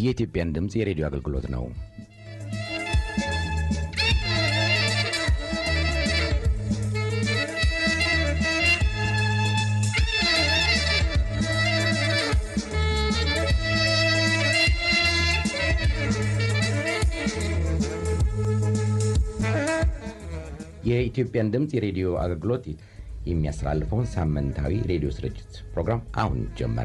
የኢትዮጵያን ድምፅ የሬዲዮ አገልግሎት ነው። የኢትዮጵያን ድምፅ የሬዲዮ አገልግሎት የሚያስተላልፈውን ሳምንታዊ ሬዲዮ ስርጭት ፕሮግራም አሁን ጀመረ።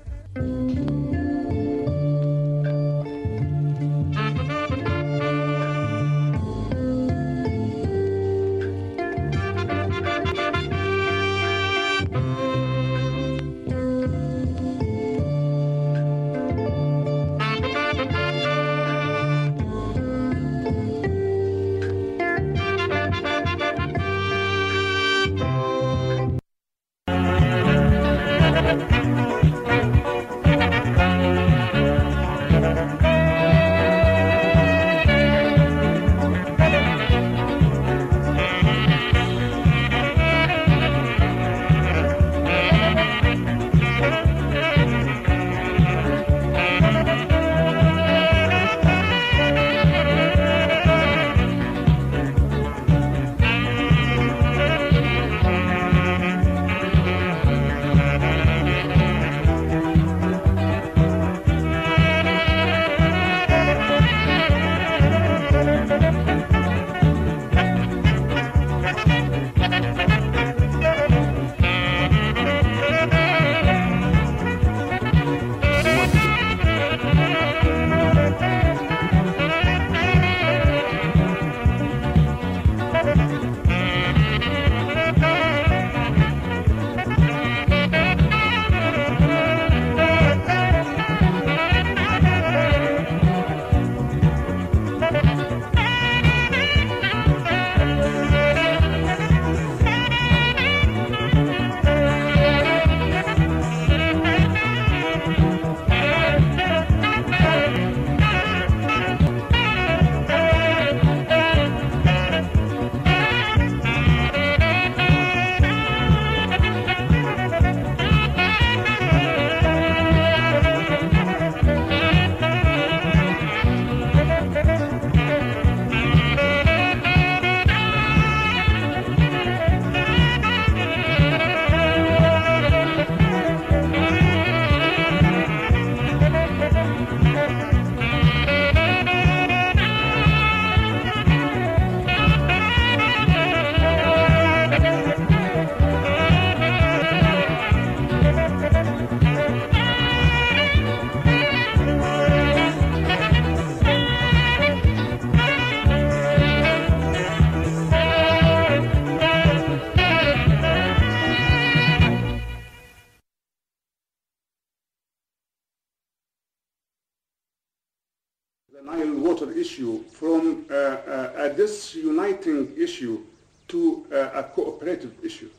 the Nile water issue from uh, uh, a disuniting issue to uh, a cooperative issue.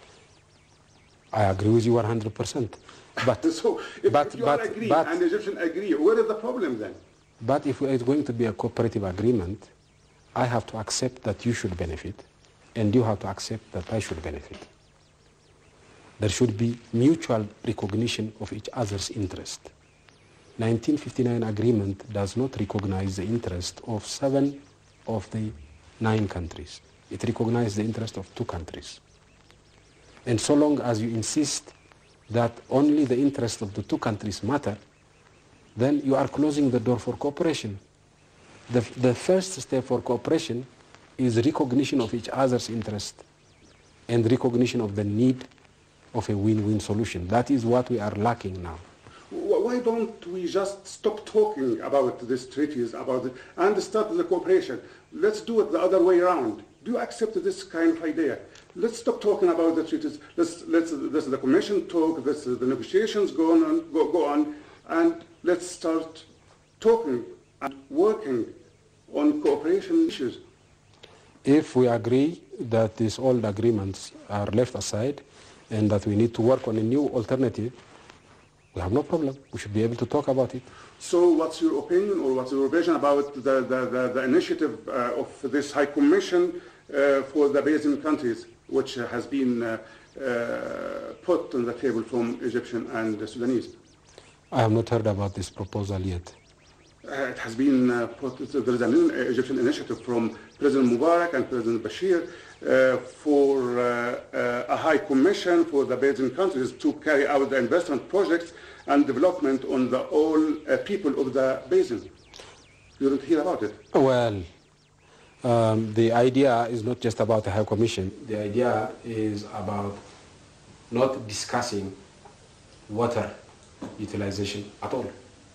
I agree with you 100%. But, So if, but, if you but, all agree but, and the Egyptians agree, where is the problem then? but if it's going to be a cooperative agreement, I have to accept that you should benefit, and you have to accept that I should benefit. There should be mutual recognition of each other's interest. 1959 agreement does not recognize the interest of seven of the nine countries. It recognizes the interest of two countries. And so long as you insist that only the interest of the two countries matter, then you are closing the door for cooperation. The, the first step for cooperation is recognition of each other's interest and recognition of the need of a win-win solution. That is what we are lacking now. Wh- Why don't we just stop talking about these treaties about it and start the cooperation? Let's do it the other way around. Do you accept this kind of idea? Let's stop talking about the treaties. Let's let's let's the commission talk. Let's the negotiations go on go, go on, and let's start talking and working on cooperation issues. If we agree that these old agreements are left aside and that we need to work on a new alternative, we have no problem. We should be able to talk about it. So what's your opinion or what's your vision about the, the, the, the initiative uh, of this High Commission uh, for the Basin countries, which uh, has been uh, uh, put on the table from Egyptian and Sudanese? I have not heard about this proposal yet. Uh, it has been uh, put, there is an Egyptian initiative from President Mubarak and President Bashir uh, for uh, uh, a high commission for the basin countries to carry out the investment projects and development on the all uh, people of the basin. You didn't hear about it? Well, um, the idea is not just about the High Commission. The idea is about not discussing water utilization at all.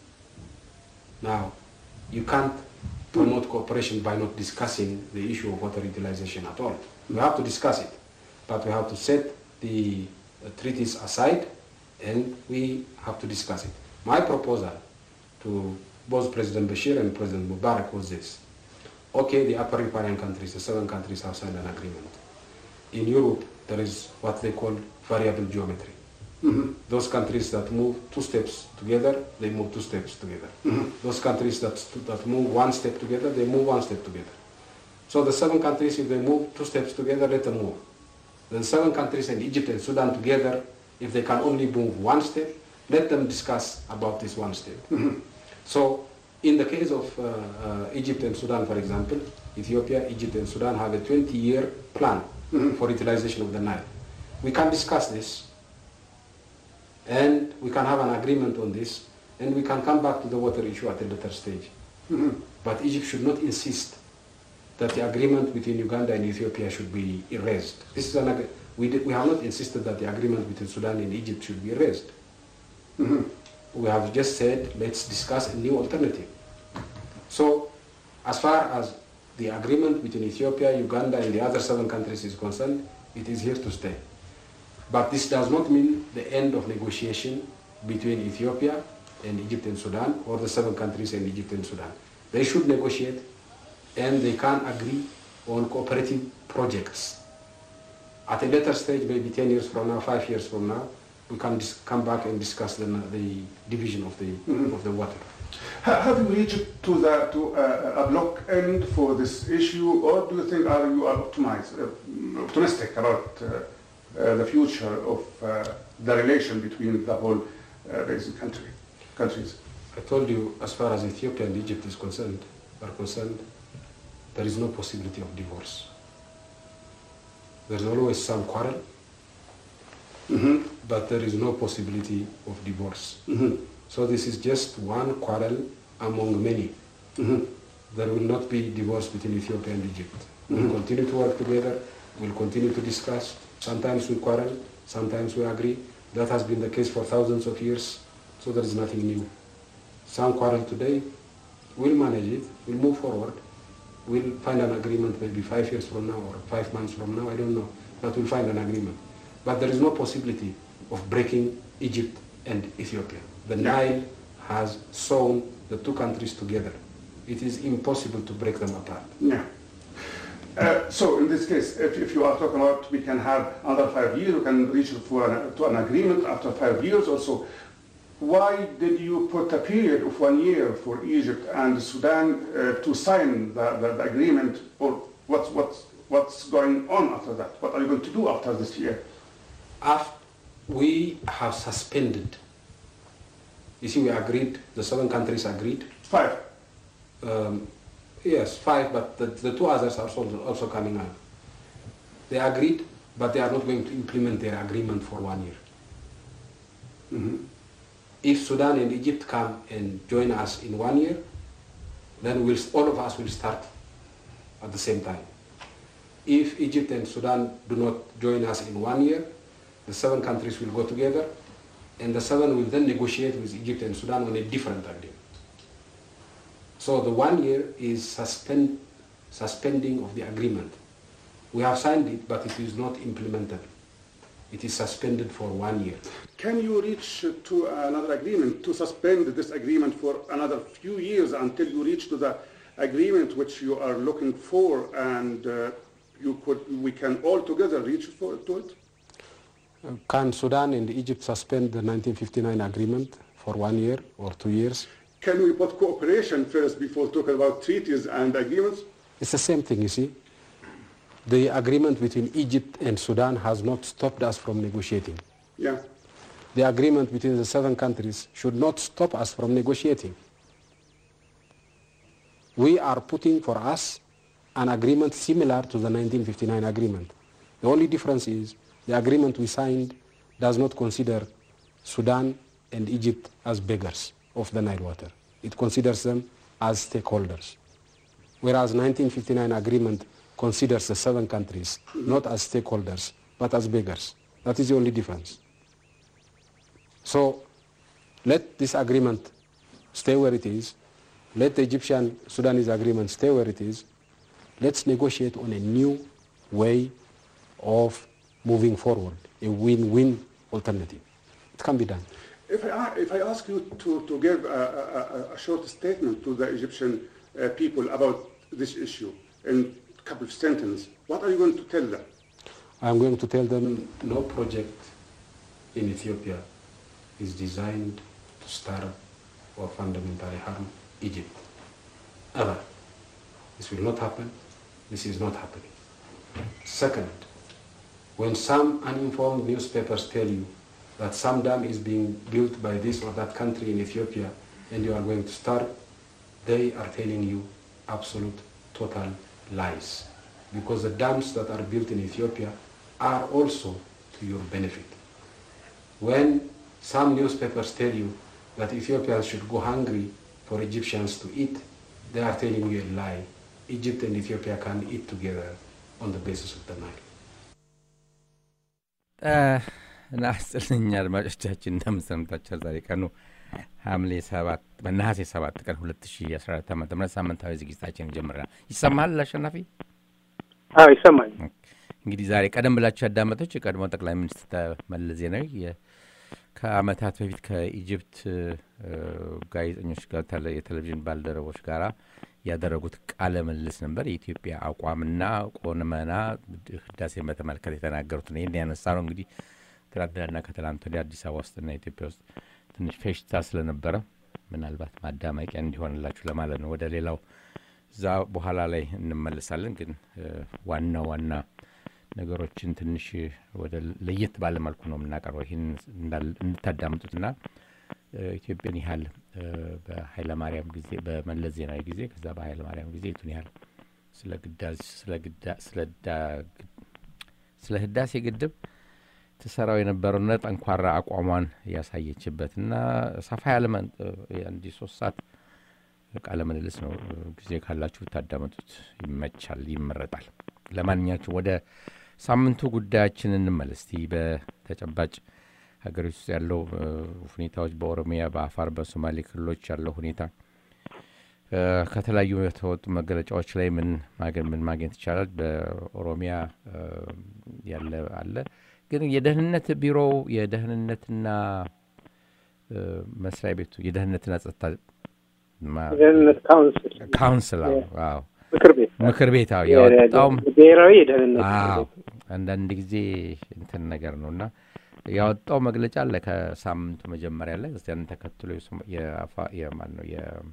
Now, you can't promote cooperation by not discussing the issue of water utilization at all. We have to discuss it, but we have to set the uh, treaties aside and we have to discuss it. My proposal to both President Bashir and President Mubarak was this. Okay, the upper riparian countries, the seven countries have signed an agreement. In Europe, there is what they call variable geometry. Those countries that move two steps together, they move two steps together. Those countries that, that move one step together, they move one step together. So the seven countries, if they move two steps together, let them move. The seven countries and Egypt and Sudan together, if they can only move one step, let them discuss about this one step. So in the case of uh, uh, Egypt and Sudan, for example, Ethiopia, Egypt and Sudan have a 20-year plan for utilization of the Nile. We can discuss this and we can have an agreement on this and we can come back to the water issue at a later stage. But Egypt should not insist that the agreement between Uganda and Ethiopia should be erased. This is an, ag- we, did, we have not insisted that the agreement between Sudan and Egypt should be erased. We have just said, let's discuss a new alternative. So, as far as the agreement between Ethiopia, Uganda, and the other seven countries is concerned, it is here to stay. But this does not mean the end of negotiation between Ethiopia and Egypt and Sudan, or the seven countries and Egypt and Sudan. They should negotiate, and they can agree on cooperative projects. At a later stage, maybe 10 years from now, five years from now, we can dis- come back and discuss the, the division of the, of the water. Ha- Have you reached to the to uh, a block end for this issue, or do you think are you are optimized, uh, optimistic about uh, uh, the future of uh, the relation between the whole uh, basin country countries? I told you, as far as Ethiopia and Egypt is concerned, are concerned, there is no possibility of divorce. There's always some quarrel, but there is no possibility of divorce. So this is just one quarrel among many. There will not be divorce between Ethiopia and Egypt. We'll continue to work together. We'll continue to discuss. Sometimes we quarrel, sometimes we agree. That has been the case for thousands of years, so there is nothing new. Some quarrel today, we'll manage it, we'll move forward. We'll find an agreement maybe five years from now or five months from now, I don't know, but we'll find an agreement. But there is no possibility of breaking Egypt and Ethiopia. The Nile has sewn the two countries together. It is impossible to break them apart. Yeah. Uh, so in this case, if, if you are talking about we can have another five years, we can reach for an, to an agreement after five years also. Why did you put a period of one year for Egypt and Sudan uh, to sign the, the, the agreement, or what's, what's, what's going on after that? What are you going to do after this year? After we have suspended, you see, we agreed, the seven countries agreed. Five. Um, yes, five, but the, the two others are also, also coming up. They agreed, but they are not going to implement their agreement for one year. If Sudan and Egypt come and join us in one year, then we'll, all of us will start at the same time. If Egypt and Sudan do not join us in one year, the seven countries will go together, and the seven will then negotiate with Egypt and Sudan on a different agreement. So the one year is suspend, suspending of the agreement. We have signed it, but it is not implemented. It is suspended for one year. Can you reach to another agreement to suspend this agreement for another few years until you reach to the agreement which you are looking for, and uh, you could we can all together reach for to it? Can Sudan and Egypt suspend the 1959 agreement for one year or two years? Can we put cooperation first before talking about treaties and agreements? It's the same thing, you see. The agreement between Egypt and Sudan has not stopped us from negotiating. Yeah. The agreement between the seven countries should not stop us from negotiating. we are putting for us an agreement similar to the 1959 agreement. The only difference is the agreement we signed does not consider Sudan and Egypt as beggars of the Nile water. It considers them as stakeholders. Whereas 1959 agreement considers the seven countries not as stakeholders, but as beggars. That is the only difference. So let this agreement stay where it is. Let the Egyptian Sudanese agreement stay where it is. Let's negotiate on a new way of moving forward, a win-win alternative. It can be done. If I, if I ask you to, to give a, a, a short statement to the Egyptian uh, people about this issue in a couple of sentences, what are you going to tell them? I'm going to tell them no project in Ethiopia is designed to starve or fundamentally harm Egypt. Ever. This will not happen. This is not happening. Second, when some uninformed newspapers tell you that some dam is being built by this or that country in Ethiopia and you are going to starve, they are telling you absolute, total lies. Because the dams that are built in Ethiopia are also to your benefit. When some newspapers tell you that Ethiopians should go hungry for Egyptians to eat, they are telling you a lie. Egypt and Ethiopia can eat together on the basis of the Nile. እና አስጥልኝ አድማጮቻችን እንደምሰምታችኋል። ዛሬ ቀኑ ሐምሌ ሰባት በነሐሴ ሰባት ቀን ሁለት ሺ አስራ አራት ዓመተ ምህረት ሳምንታዊ ዝግጅታችን ጀምረናል። ይሰማል አሸናፊ? አዎ ይሰማል። እንግዲህ ዛሬ ቀደም ብላችሁ ያዳመጦች የቀድሞ ጠቅላይ ሚኒስትር መለስ ዜናዊ ከአመታት በፊት ከኢጅፕት ጋዜጠኞች ጋር የቴሌቪዥን ባልደረቦች ጋር ያደረጉት ቃለ ምልልስ ነበር። የኢትዮጵያ አቋምና ቆመና ህዳሴን በተመለከተ የተናገሩት ነው። ይህን ያነሳ ነው እንግዲህ ትናንትናና ከትላንት ወዲያ አዲስ አበባ ውስጥና ኢትዮጵያ ውስጥ ትንሽ ፌሽታ ስለነበረ ምናልባት ማዳመቂያ እንዲሆንላችሁ ለማለት ነው። ወደ ሌላው እዛ በኋላ ላይ እንመለሳለን። ግን ዋና ዋና ነገሮችን ትንሽ ወደ ለየት ባለ መልኩ ነው የምናቀርበው። ይህን እንድታዳምጡትና ኢትዮጵያን ያህል በኃይለማርያም ጊዜ በመለስ ዜናዊ ጊዜ ከዛ በኃይለማርያም ጊዜ የቱን ያህል ስለ ህዳሴ ግድብ ትሰራው የነበረውና ጠንኳራ አቋሟን ያሳየችበትና ሰፋ ያለ አንዲ ሶስት ሰዓት ቃለ ምልልስ ነው። ጊዜ ካላችሁ ብታዳመጡት ይመቻል፣ ይመረጣል። ለማንኛቸው ወደ ሳምንቱ ጉዳያችን እንመለስ። እስቲ በተጨባጭ ሀገሪቱ ውስጥ ያለው ሁኔታዎች በኦሮሚያ፣ በአፋር፣ በሶማሌ ክልሎች ያለው ሁኔታ ከተለያዩ የተወጡ መገለጫዎች ላይ ምን ምን ማግኘት ይቻላል? በኦሮሚያ ያለ አለ ግን የደህንነት ቢሮው የደህንነትና መስሪያ ቤቱ የደህንነትና ጸጥታ ደህንነት ካውንስል ካውንስል አዎ ምክር ቤት ምክር ቤት አዎ ያወጣውም ብሔራዊ የደህንነት አዎ አንዳንድ ጊዜ እንትን ነገር ነው እና ያወጣው መግለጫ አለ ከሳምንቱ መጀመሪያ ላይ እዚያን ተከትሎ የማን ነው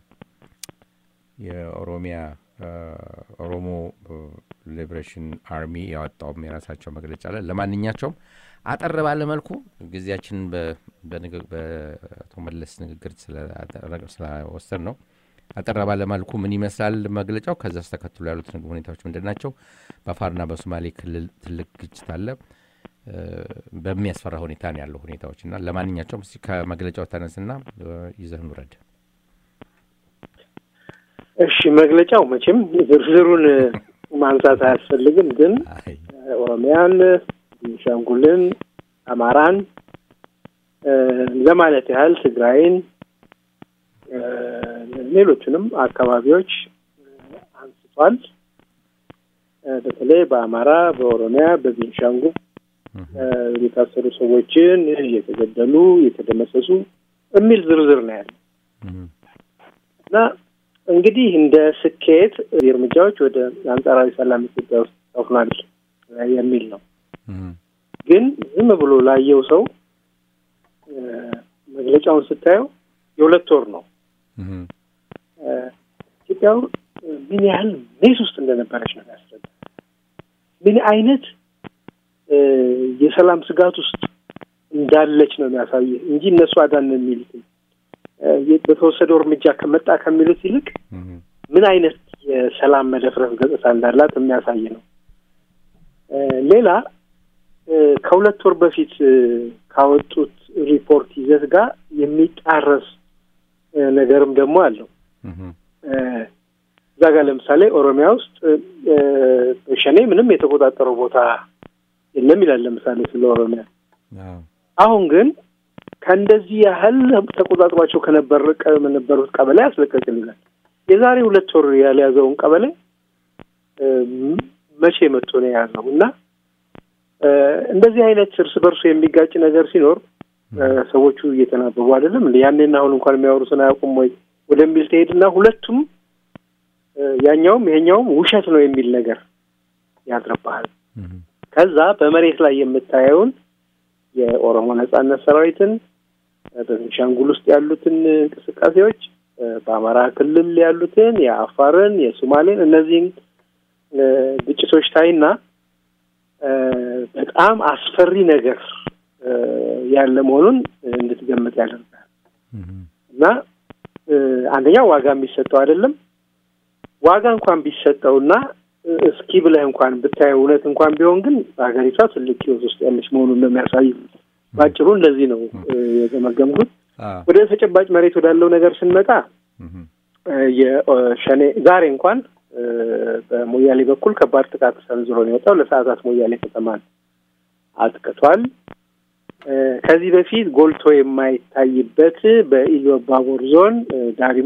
የኦሮሚያ ኦሮሞ ሊብሬሽን አርሚ ያወጣውም የራሳቸው መግለጫ አለ። ለማንኛቸውም አጠር ባለ መልኩ ጊዜያችንን በአቶ መለስ ንግግር ስለወሰድ ነው አጠር ባለ መልኩ ምን ይመስላል መግለጫው፣ ከዛስ ተከትሎ ያሉት ሁኔታዎች ምንድን ናቸው? በአፋርና በሶማሌ ክልል ትልቅ ግጭት አለ። በሚያስፈራ ሁኔታ ነው ያለው ሁኔታዎች እና ለማንኛቸውም እስኪ ከመግለጫው ተነስና ይዘህን ውረድ። እሺ መግለጫው መቼም ዝርዝሩን ማንሳት አያስፈልግም፣ ግን ኦሮሚያን፣ ቤንሻንጉልን፣ አማራን ለማለት ያህል ትግራይን፣ ሌሎቹንም አካባቢዎች አንስቷል። በተለይ በአማራ፣ በኦሮሚያ፣ በቤንሻንጉል የታሰሩ ሰዎችን የተገደሉ፣ የተደመሰሱ የሚል ዝርዝር ነው ያለ እና እንግዲህ እንደ ስኬት እርምጃዎች ወደ አንጻራዊ ሰላም ኢትዮጵያ ውስጥ ሰፍኗል የሚል ነው። ግን ዝም ብሎ ላየው ሰው መግለጫውን ስታየው የሁለት ወር ነው። ኢትዮጵያ ምን ያህል ሜስ ውስጥ እንደነበረች ነው ያስረዳ። ምን አይነት የሰላም ስጋት ውስጥ እንዳለች ነው የሚያሳየ እንጂ እነሱ አዳን የሚሉት በተወሰደው እርምጃ ከመጣ ከሚሉት ይልቅ ምን አይነት የሰላም መደፍረስ ገጽታ እንዳላት የሚያሳይ ነው። ሌላ ከሁለት ወር በፊት ካወጡት ሪፖርት ይዘት ጋር የሚጣረስ ነገርም ደግሞ አለው። እዛ ጋር ለምሳሌ ኦሮሚያ ውስጥ ሸኔ ምንም የተቆጣጠረው ቦታ የለም ይላል። ለምሳሌ ስለ ኦሮሚያ አሁን ግን ከእንደዚህ ያህል ተቆጣጥሯቸው ከነበር ከነበሩት ቀበሌ ያስለቀቅልናል። የዛሬ ሁለት ወር ያልያዘውን ቀበሌ መቼ መጥቶ ነው የያዘው? እና እንደዚህ አይነት እርስ በርሱ የሚጋጭ ነገር ሲኖር ሰዎቹ እየተናበቡ አይደለም እንደ ያኔና አሁን እንኳን የሚያወሩትን አያውቁም ወይ ወደሚል ትሄድና ሁለቱም ያኛውም ይሄኛውም ውሸት ነው የሚል ነገር ያድርብሃል። ከዛ በመሬት ላይ የምታየውን የኦሮሞ ነጻነት ሰራዊትን በቤንሻንጉል ውስጥ ያሉትን እንቅስቃሴዎች በአማራ ክልል ያሉትን የአፋርን፣ የሶማሌን እነዚህን ግጭቶች ታይና በጣም አስፈሪ ነገር ያለ መሆኑን እንድትገምት ያደርጋል። እና አንደኛው ዋጋ የሚሰጠው አይደለም። ዋጋ እንኳን ቢሰጠውና እስኪ ብለህ እንኳን ብታየው እውነት እንኳን ቢሆን ግን ሀገሪቷ ትልቅ ሕይወት ውስጥ ያለች መሆኑን ነው የሚያሳዩ። በአጭሩ እንደዚህ ነው የገመገምኩት። ወደ ተጨባጭ መሬት ወዳለው ነገር ስንመጣ የሸኔ ዛሬ እንኳን በሞያሌ በኩል ከባድ ጥቃት ሰንዝሮ ነው የወጣው። ለሰዓታት ሞያሌ ከተማን አጥቅቷል። ከዚህ በፊት ጎልቶ የማይታይበት በኢሉ አባቦር ዞን ዳሪሙ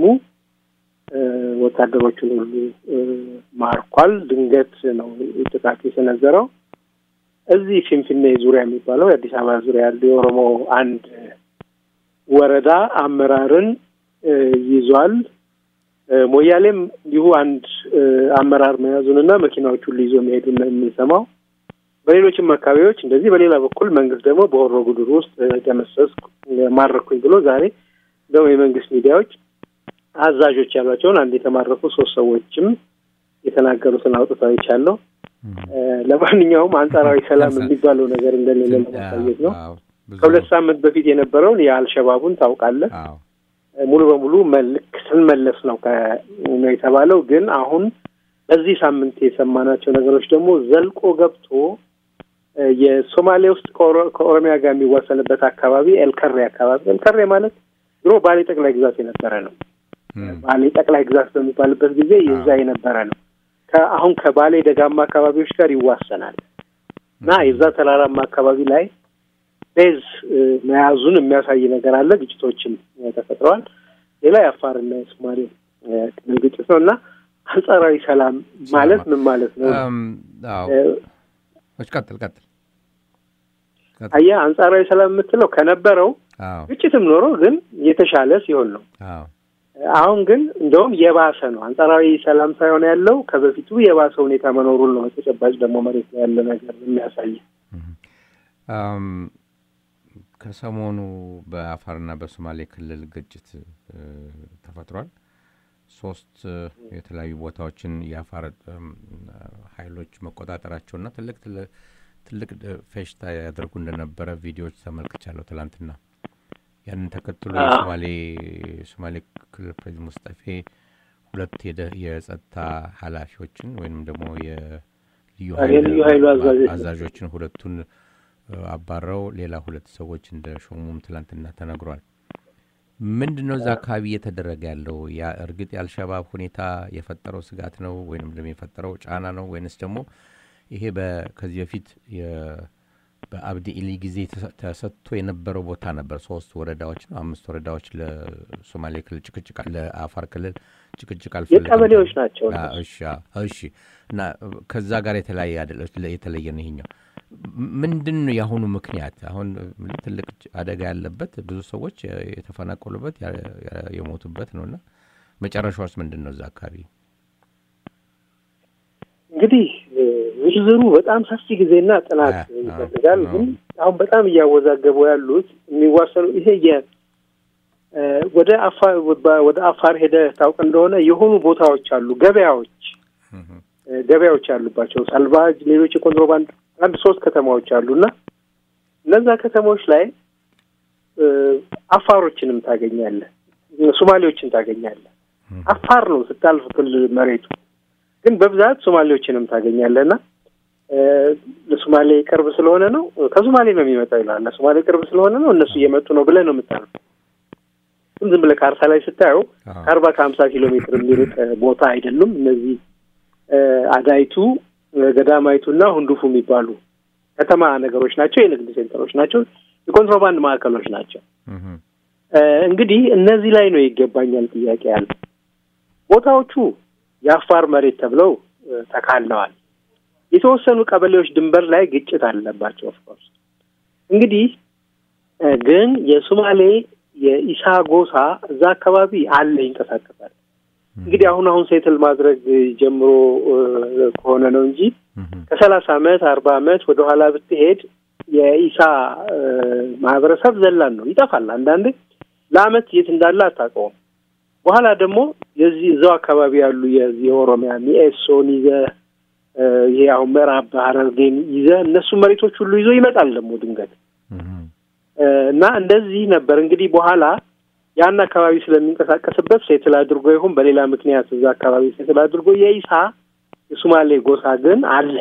ወታደሮቹን ሁሉ ማርኳል። ድንገት ነው ጥቃት የሰነዘረው። እዚህ ፊንፊኔ ዙሪያ የሚባለው የአዲስ አበባ ዙሪያ ያሉ የኦሮሞ አንድ ወረዳ አመራርን ይዟል። ሞያሌም እንዲሁ አንድ አመራር መያዙንና መኪናዎቹን ይዞ መሄዱን ነው የምንሰማው። በሌሎችም አካባቢዎች እንደዚህ። በሌላ በኩል መንግስት ደግሞ በሆሮ ጉዱሩ ውስጥ ደመሰስኩ፣ ማረኩኝ ብሎ ዛሬ ደግሞ የመንግስት ሚዲያዎች አዛዦች ያሏቸውን አንድ የተማረኩ ሶስት ሰዎችም የተናገሩትን አውጥተው ይቻለው። ለማንኛውም አንጻራዊ ሰላም የሚባለው ነገር እንደሌለ ለማሳየት ነው። ከሁለት ሳምንት በፊት የነበረውን የአልሸባቡን ታውቃለህ። ሙሉ በሙሉ መልክ ስንመለስ ነው ነው የተባለው። ግን አሁን በዚህ ሳምንት የሰማናቸው ነገሮች ደግሞ ዘልቆ ገብቶ የሶማሌ ውስጥ ከኦሮሚያ ጋር የሚዋሰንበት አካባቢ ኤልከሬ አካባቢ ኤልከሬ ማለት ድሮ ባሌ ጠቅላይ ግዛት የነበረ ነው። ባሌ ጠቅላይ ግዛት በሚባልበት ጊዜ የዛ የነበረ ነው። አሁን ከባሌ ደጋማ አካባቢዎች ጋር ይዋሰናል እና የዛ ተራራማ አካባቢ ላይ ቤዝ መያዙን የሚያሳይ ነገር አለ። ግጭቶችም ተፈጥረዋል። ሌላ የአፋርና የሶማሌ ክልል ግጭት ነው እና አንጻራዊ ሰላም ማለት ምን ማለት ነው? ቀጥል ቀጥል። አየህ አንጻራዊ ሰላም የምትለው ከነበረው ግጭትም ኖሮ ግን የተሻለ ሲሆን ነው። አሁን ግን እንደውም የባሰ ነው። አንጻራዊ ሰላም ሳይሆን ያለው ከበፊቱ የባሰ ሁኔታ መኖሩን ነው ተጨባጭ ደግሞ መሬት ላይ ያለ ነገር የሚያሳይ። ከሰሞኑ በአፋርና በሶማሌ ክልል ግጭት ተፈጥሯል። ሶስት የተለያዩ ቦታዎችን የአፋር ኃይሎች መቆጣጠራቸውና ትልቅ ትልቅ ፌሽታ ያደርጉ እንደነበረ ቪዲዮዎች ተመልክቻለሁ ትላንትና። ያንን ተከትሎ የሶማሌ ሶማሌ ክልል ፕሬዚደንት ሙስጠፌ ሁለት የጸጥታ ኃላፊዎችን ወይም ደግሞ የልዩ ኃይሉ አዛዦችን ሁለቱን አባረው ሌላ ሁለት ሰዎች እንደ ሾሙም ትላንትና ተነግሯል። ምንድን ነው እዛ አካባቢ እየተደረገ ያለው? እርግጥ የአልሸባብ ሁኔታ የፈጠረው ስጋት ነው ወይም ደግሞ የፈጠረው ጫና ነው ወይንስ ደግሞ ይሄ ከዚህ በፊት በአብዲ ኢሊ ጊዜ ተሰጥቶ የነበረው ቦታ ነበር። ሶስት ወረዳዎች ነው አምስት ወረዳዎች ለሶማሌ ክልል ጭቅጭቅ ለአፋር ክልል ጭቅጭቅ አልፈለግም የቀበሌዎች ናቸው። እሺ እሺ። እና ከዛ ጋር የተለያየ የተለየ ነው ይሄኛው። ምንድን ነው የአሁኑ ምክንያት? አሁን ትልቅ አደጋ ያለበት ብዙ ሰዎች የተፈናቀሉበት የሞቱበት ነው እና መጨረሻውስ ምንድን ነው እዛ አካባቢ? እንግዲህ ዝርዝሩ በጣም ሰፊ ጊዜና ጥናት ይፈልጋል። ግን አሁን በጣም እያወዛገቡ ያሉት የሚዋሰኑ ይሄ የ ወደ አፋር ወደ አፋር ሄደ ታውቅ እንደሆነ የሆኑ ቦታዎች አሉ፣ ገበያዎች ገበያዎች ያሉባቸው ሳልቫጅ፣ ሌሎች የኮንትሮባንድ አንድ ሶስት ከተማዎች አሉ እና እነዛ ከተሞች ላይ አፋሮችንም ታገኛለህ፣ ሶማሌዎችን ታገኛለህ። አፋር ነው ስታልፍ ክልል መሬቱ ግን በብዛት ሶማሌዎችንም ታገኛለህና ለሶማሌ ቅርብ ስለሆነ ነው ከሶማሌ ነው የሚመጣው ይላል። ለሶማሌ ቅርብ ስለሆነ ነው እነሱ እየመጡ ነው ብለህ ነው የምታልፈው። ግን ዝም ብለህ ካርታ ላይ ስታየው ከአርባ ከሀምሳ ኪሎ ሜትር የሚርቅ ቦታ አይደሉም። እነዚህ አዳይቱ፣ ገዳማይቱና ሁንዱፉ የሚባሉ ከተማ ነገሮች ናቸው። የንግድ ሴንተሮች ናቸው። የኮንትሮባንድ ማዕከሎች ናቸው። እንግዲህ እነዚህ ላይ ነው ይገባኛል ጥያቄ ያለ። ቦታዎቹ የአፋር መሬት ተብለው ተካለዋል። የተወሰኑ ቀበሌዎች ድንበር ላይ ግጭት አለባቸው። ኦፍኮርስ እንግዲህ ግን የሶማሌ የኢሳ ጎሳ እዛ አካባቢ አለ፣ ይንቀሳቀሳል። እንግዲህ አሁን አሁን ሴትል ማድረግ ጀምሮ ከሆነ ነው እንጂ ከሰላሳ አመት አርባ አመት ወደኋላ ብትሄድ የኢሳ ማህበረሰብ ዘላን ነው፣ ይጠፋል። አንዳንድ ለአመት የት እንዳለ አታውቀውም። በኋላ ደግሞ የዚህ እዛው አካባቢ ያሉ የዚህ የኦሮሚያ ሚኤሶን ይዘህ ይሄ አሁን ምዕራብ ሐረርጌን ይዘህ እነሱ መሬቶች ሁሉ ይዞ ይመጣል ደግሞ ድንገት እና እንደዚህ ነበር እንግዲህ በኋላ ያን አካባቢ ስለሚንቀሳቀስበት ሴትል አድርጎ ይሁን በሌላ ምክንያት እዛ አካባቢ ሴትል አድርጎ የኢሳ የሱማሌ ጎሳ ግን አለ።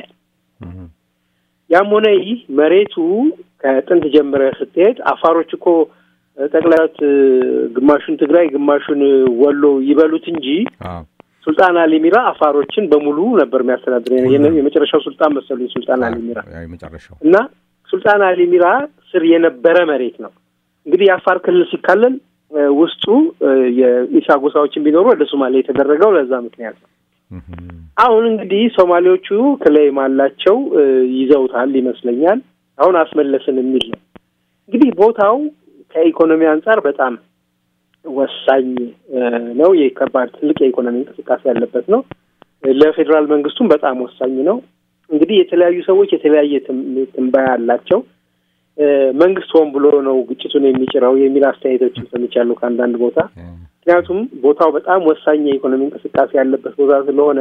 ያም ሆነ ይህ መሬቱ ከጥንት ጀምረህ ስትሄድ አፋሮች እኮ ጠቅላላት ግማሹን ትግራይ ግማሹን ወሎ ይበሉት እንጂ ሱልጣን አሊ ሚራ አፋሮችን በሙሉ ነበር የሚያስተዳድር። የመጨረሻው ሱልጣን መሰሉኝ ሱልጣን አሊ ሚራ እና ሱልጣን አሊ ሚራ ስር የነበረ መሬት ነው። እንግዲህ የአፋር ክልል ሲካለል ውስጡ የኢሳ ጎሳዎችን ቢኖሩ ወደ ሶማሌ የተደረገው ለዛ ምክንያት ነው። አሁን እንግዲህ ሶማሌዎቹ ክሌም አላቸው ይዘውታል ይመስለኛል። አሁን አስመለስን የሚል ነው። እንግዲህ ቦታው ከኢኮኖሚ አንጻር በጣም ወሳኝ ነው። የከባድ ትልቅ የኢኮኖሚ እንቅስቃሴ ያለበት ነው። ለፌዴራል መንግስቱም በጣም ወሳኝ ነው። እንግዲህ የተለያዩ ሰዎች የተለያየ ትንበያ አላቸው። መንግስት ሆን ብሎ ነው ግጭቱን የሚጭረው የሚል አስተያየቶችን ሰምቻለሁ ከአንዳንድ ቦታ። ምክንያቱም ቦታው በጣም ወሳኝ የኢኮኖሚ እንቅስቃሴ ያለበት ቦታ ስለሆነ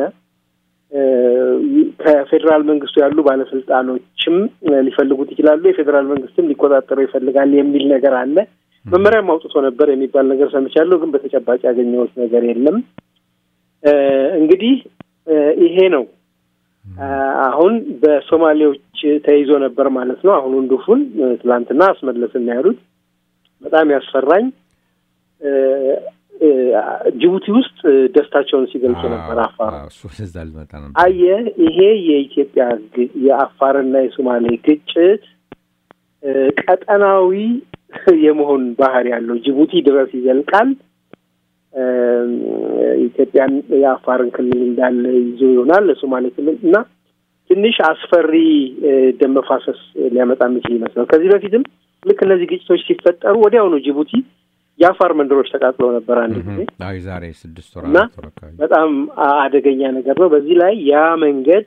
ከፌዴራል መንግስቱ ያሉ ባለስልጣኖችም ሊፈልጉት ይችላሉ። የፌዴራል መንግስትም ሊቆጣጠረው ይፈልጋል የሚል ነገር አለ። መመሪያም አውጥቶ ነበር የሚባል ነገር ሰምቻለሁ፣ ግን በተጨባጭ ያገኘሁት ነገር የለም። እንግዲህ ይሄ ነው አሁን በሶማሌዎች ተይዞ ነበር ማለት ነው። አሁን ወንዱፉን ትላንትና አስመለስን ያሉት በጣም ያስፈራኝ። ጅቡቲ ውስጥ ደስታቸውን ሲገልጹ ነበር። አፋር አየህ፣ ይሄ የኢትዮጵያ የአፋርና የሶማሌ ግጭት ቀጠናዊ የመሆን ባህሪ ያለው ጅቡቲ ድረስ ይዘልቃል። ኢትዮጵያን የአፋርን ክልል እንዳለ ይዞ ይሆናል ለሶማሌ ክልል እና ትንሽ አስፈሪ ደም መፋሰስ ሊያመጣ የሚችል ይመስላል። ከዚህ በፊትም ልክ እነዚህ ግጭቶች ሲፈጠሩ ወዲያውኑ ጅቡቲ የአፋር መንደሮች ተቃጥለው ነበር አንድ ጊዜ ዛሬ ስድስት ወር እና በጣም አደገኛ ነገር ነው። በዚህ ላይ ያ መንገድ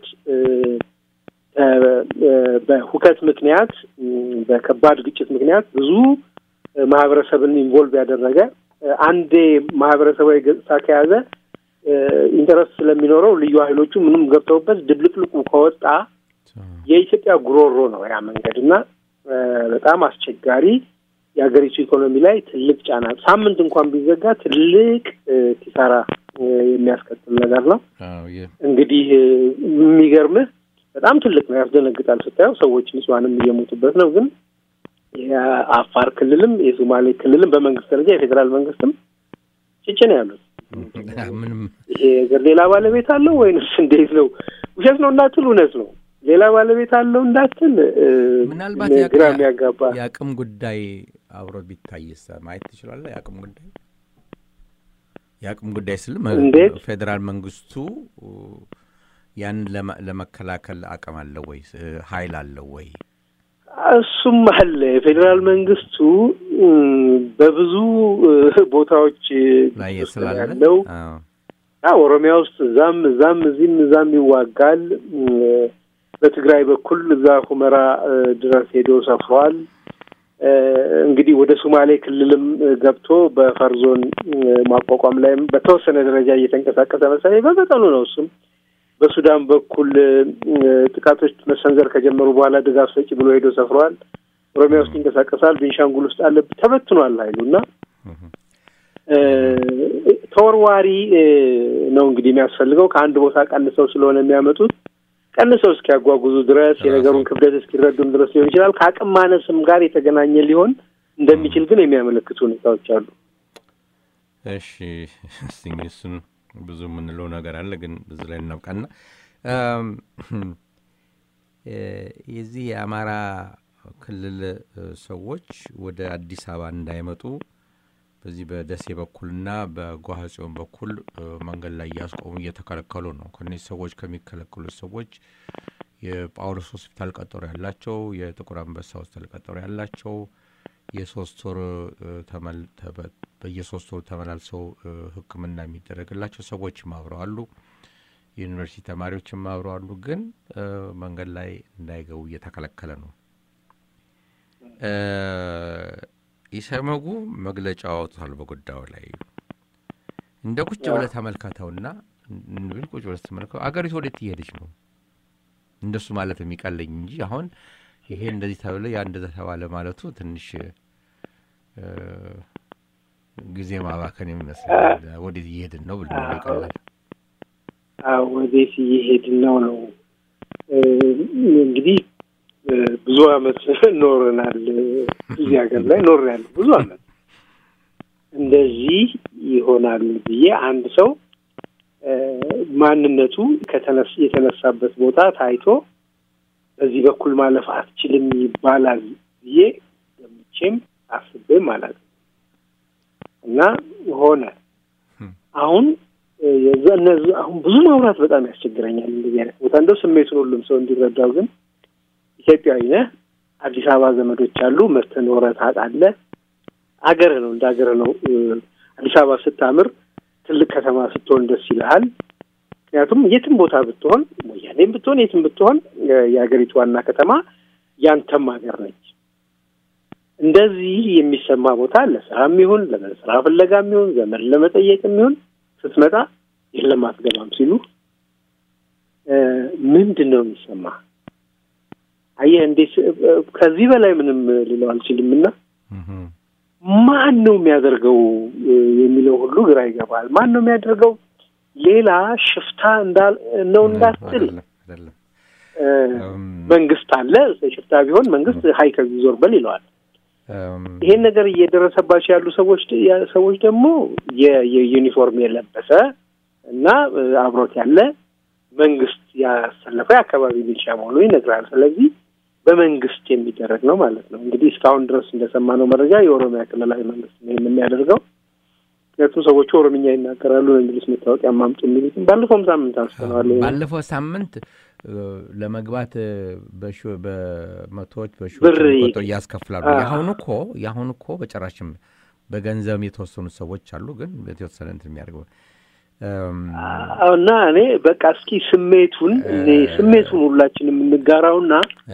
በሁከት ምክንያት በከባድ ግጭት ምክንያት ብዙ ማህበረሰብን ኢንቮልቭ ያደረገ አንዴ ማህበረሰባዊ ገጽታ ከያዘ ኢንተረስት ስለሚኖረው ልዩ ኃይሎቹ ምንም ገብተውበት ድብልቅልቁ ከወጣ የኢትዮጵያ ጉሮሮ ነው ያ መንገድ እና በጣም አስቸጋሪ የሀገሪቱ ኢኮኖሚ ላይ ትልቅ ጫና ሳምንት እንኳን ቢዘጋ ትልቅ ኪሳራ የሚያስከትል ነገር ነው። እንግዲህ የሚገርምህ በጣም ትልቅ ነው፣ ያስደነግጣል ስታየው። ሰዎች ንጹሐንም እየሞቱበት ነው። ግን የአፋር ክልልም የሶማሌ ክልልም በመንግስት ደረጃ የፌዴራል መንግስትም ጭጭ ነው ያሉት። ይሄ ነገር ሌላ ባለቤት አለው ወይንስ እንዴት ነው? ውሸት ነው እንዳትል እውነት ነው ሌላ ባለቤት አለው እንዳትል ምናልባት ግራ የሚያጋባ የአቅም ጉዳይ አብሮ ቢታይስ ማየት ትችላለህ። የአቅም ጉዳይ የአቅም ጉዳይ ስል ፌዴራል መንግስቱ ያንን ለመከላከል አቅም አለው ወይ ኃይል አለው ወይ? እሱም አለ። የፌዴራል መንግስቱ በብዙ ቦታዎች ላይ ስላለ ያለው ኦሮሚያ ውስጥ እዛም እዛም እዚህም እዛም ይዋጋል። በትግራይ በኩል እዛ ሁመራ ድረስ ሄዶ ሰፍሯል። እንግዲህ ወደ ሶማሌ ክልልም ገብቶ በፈር ዞን ማቋቋም ላይም በተወሰነ ደረጃ እየተንቀሳቀሰ መሰለኝ በመጠኑ ነው። እሱም በሱዳን በኩል ጥቃቶች መሰንዘር ከጀመሩ በኋላ ድጋፍ ሰጪ ብሎ ሄዶ ሰፍሯል። ኦሮሚያ ውስጥ ይንቀሳቀሳል። ቤንሻንጉል ውስጥ አለ። ተበትኗል ኃይሉ እና ተወርዋሪ ነው እንግዲህ የሚያስፈልገው ከአንድ ቦታ ቀንሰው ስለሆነ የሚያመጡት ቀንሰው እስኪያጓጉዙ ድረስ የነገሩን ክብደት እስኪረዱም ድረስ ሊሆን ይችላል። ከአቅም ማነስም ጋር የተገናኘ ሊሆን እንደሚችል ግን የሚያመለክቱ ሁኔታዎች አሉ። እሺ እስቲ እንግዲህ እሱን ብዙ የምንለው ነገር አለ፣ ግን ብዙ ላይ እናብቃና የዚህ የአማራ ክልል ሰዎች ወደ አዲስ አበባ እንዳይመጡ በዚህ በደሴ በኩልና በጓሃጽዮን በኩል መንገድ ላይ እያስቆሙ እየተከለከሉ ነው። ከነዚህ ሰዎች ከሚከለከሉት ሰዎች የጳውሎስ ሆስፒታል ቀጠሮ ያላቸው፣ የጥቁር አንበሳ ሆስፒታል ቀጠሮ ያላቸው የሶስት ወር በየሶስት ወር ተመላልሰው ሕክምና የሚደረግላቸው ሰዎችም አብረዋሉ። የዩኒቨርሲቲ ተማሪዎችም አብረዋሉ። ግን መንገድ ላይ እንዳይገቡ እየተከለከለ ነው። ኢሰመጉ መግለጫ አወጥቷል በጉዳዩ ላይ እንደ ቁጭ ብለህ ተመልከተውና ብል ቁጭ ብለህ ተመልከተው አገሪቱ ወዴት እየሄደች ነው? እንደሱ ማለት የሚቀለኝ እንጂ አሁን ይሄ እንደዚህ ተብለ ያ እንደዛ ተባለ ማለቱ ትንሽ ጊዜ ማባከን የሚመስላል። ወዴት እየሄድን ነው ብል ይቀላል። ወዴት እየሄድን ነው ነው እንግዲህ ብዙ አመት ኖረናል። እዚህ ሀገር ላይ ኖር ያለ ብዙ አመት እንደዚህ ይሆናል ብዬ አንድ ሰው ማንነቱ የተነሳበት ቦታ ታይቶ በዚህ በኩል ማለፍ አትችልም ይባላል ብዬ ገምቼም አስቤም ማለት ነው እና ሆነ። አሁን እነዚህ አሁን ብዙ ማውራት በጣም ያስቸግረኛል። እንደዚህ አይነት ቦታ እንደው ስሜቱን ሁሉም ሰው እንዲረዳው ግን ኢትዮጵያዊ ነህ፣ አዲስ አበባ ዘመዶች አሉ፣ መተህ ኖረህ ታውቃለህ። አገርህ ነው፣ እንደ አገርህ ነው። አዲስ አበባ ስታምር፣ ትልቅ ከተማ ስትሆን ደስ ይልሃል። ምክንያቱም የትም ቦታ ብትሆን ወያኔም ብትሆን የትም ብትሆን የሀገሪቱ ዋና ከተማ ያንተም ሀገር ነች። እንደዚህ የሚሰማ ቦታ ለስራም ይሁን ለስራ ፍለጋም ይሁን ዘመን ለመጠየቅም ይሁን ስትመጣ የለም አትገባም ሲሉ ምንድን ነው የሚሰማ? አየህ እንዴት ከዚህ በላይ ምንም ልለው አልችልም። እና ማን ነው የሚያደርገው የሚለው ሁሉ ግራ ይገባል። ማን ነው የሚያደርገው? ሌላ ሽፍታ ነው እንዳትል መንግስት አለ። ሽፍታ ቢሆን መንግስት ሀይ ከዚህ ዞር በል ይለዋል። ይሄን ነገር እየደረሰባቸው ያሉ ሰዎች ሰዎች ደግሞ የዩኒፎርም የለበሰ እና አብሮት ያለ መንግስት ያሰለፈ የአካባቢ ሚሊሻ መሆኑ ይነግራል። ስለዚህ በመንግስት የሚደረግ ነው ማለት ነው። እንግዲህ እስካሁን ድረስ እንደሰማነው መረጃ የኦሮሚያ ክልላዊ መንግስት ነው ይህን የሚያደርገው። ምክንያቱም ሰዎቹ ኦሮምኛ ይናገራሉ ነው የሚሉት መታወቂያ ማምጡ የሚሉትም ባለፈውም ሳምንት አንስተነዋል። ባለፈው ሳምንት ለመግባት በመቶዎች በሺዎች ቆጠር እያስከፍላሉ። የአሁኑ እኮ የአሁኑ እኮ በጭራሽም በገንዘብ የተወሰኑ ሰዎች አሉ፣ ግን የተወሰነ እንትን የሚያደርገው እና እኔ በቃ እስኪ ስሜቱን እኔ ስሜቱን ሁላችን የምንጋራውና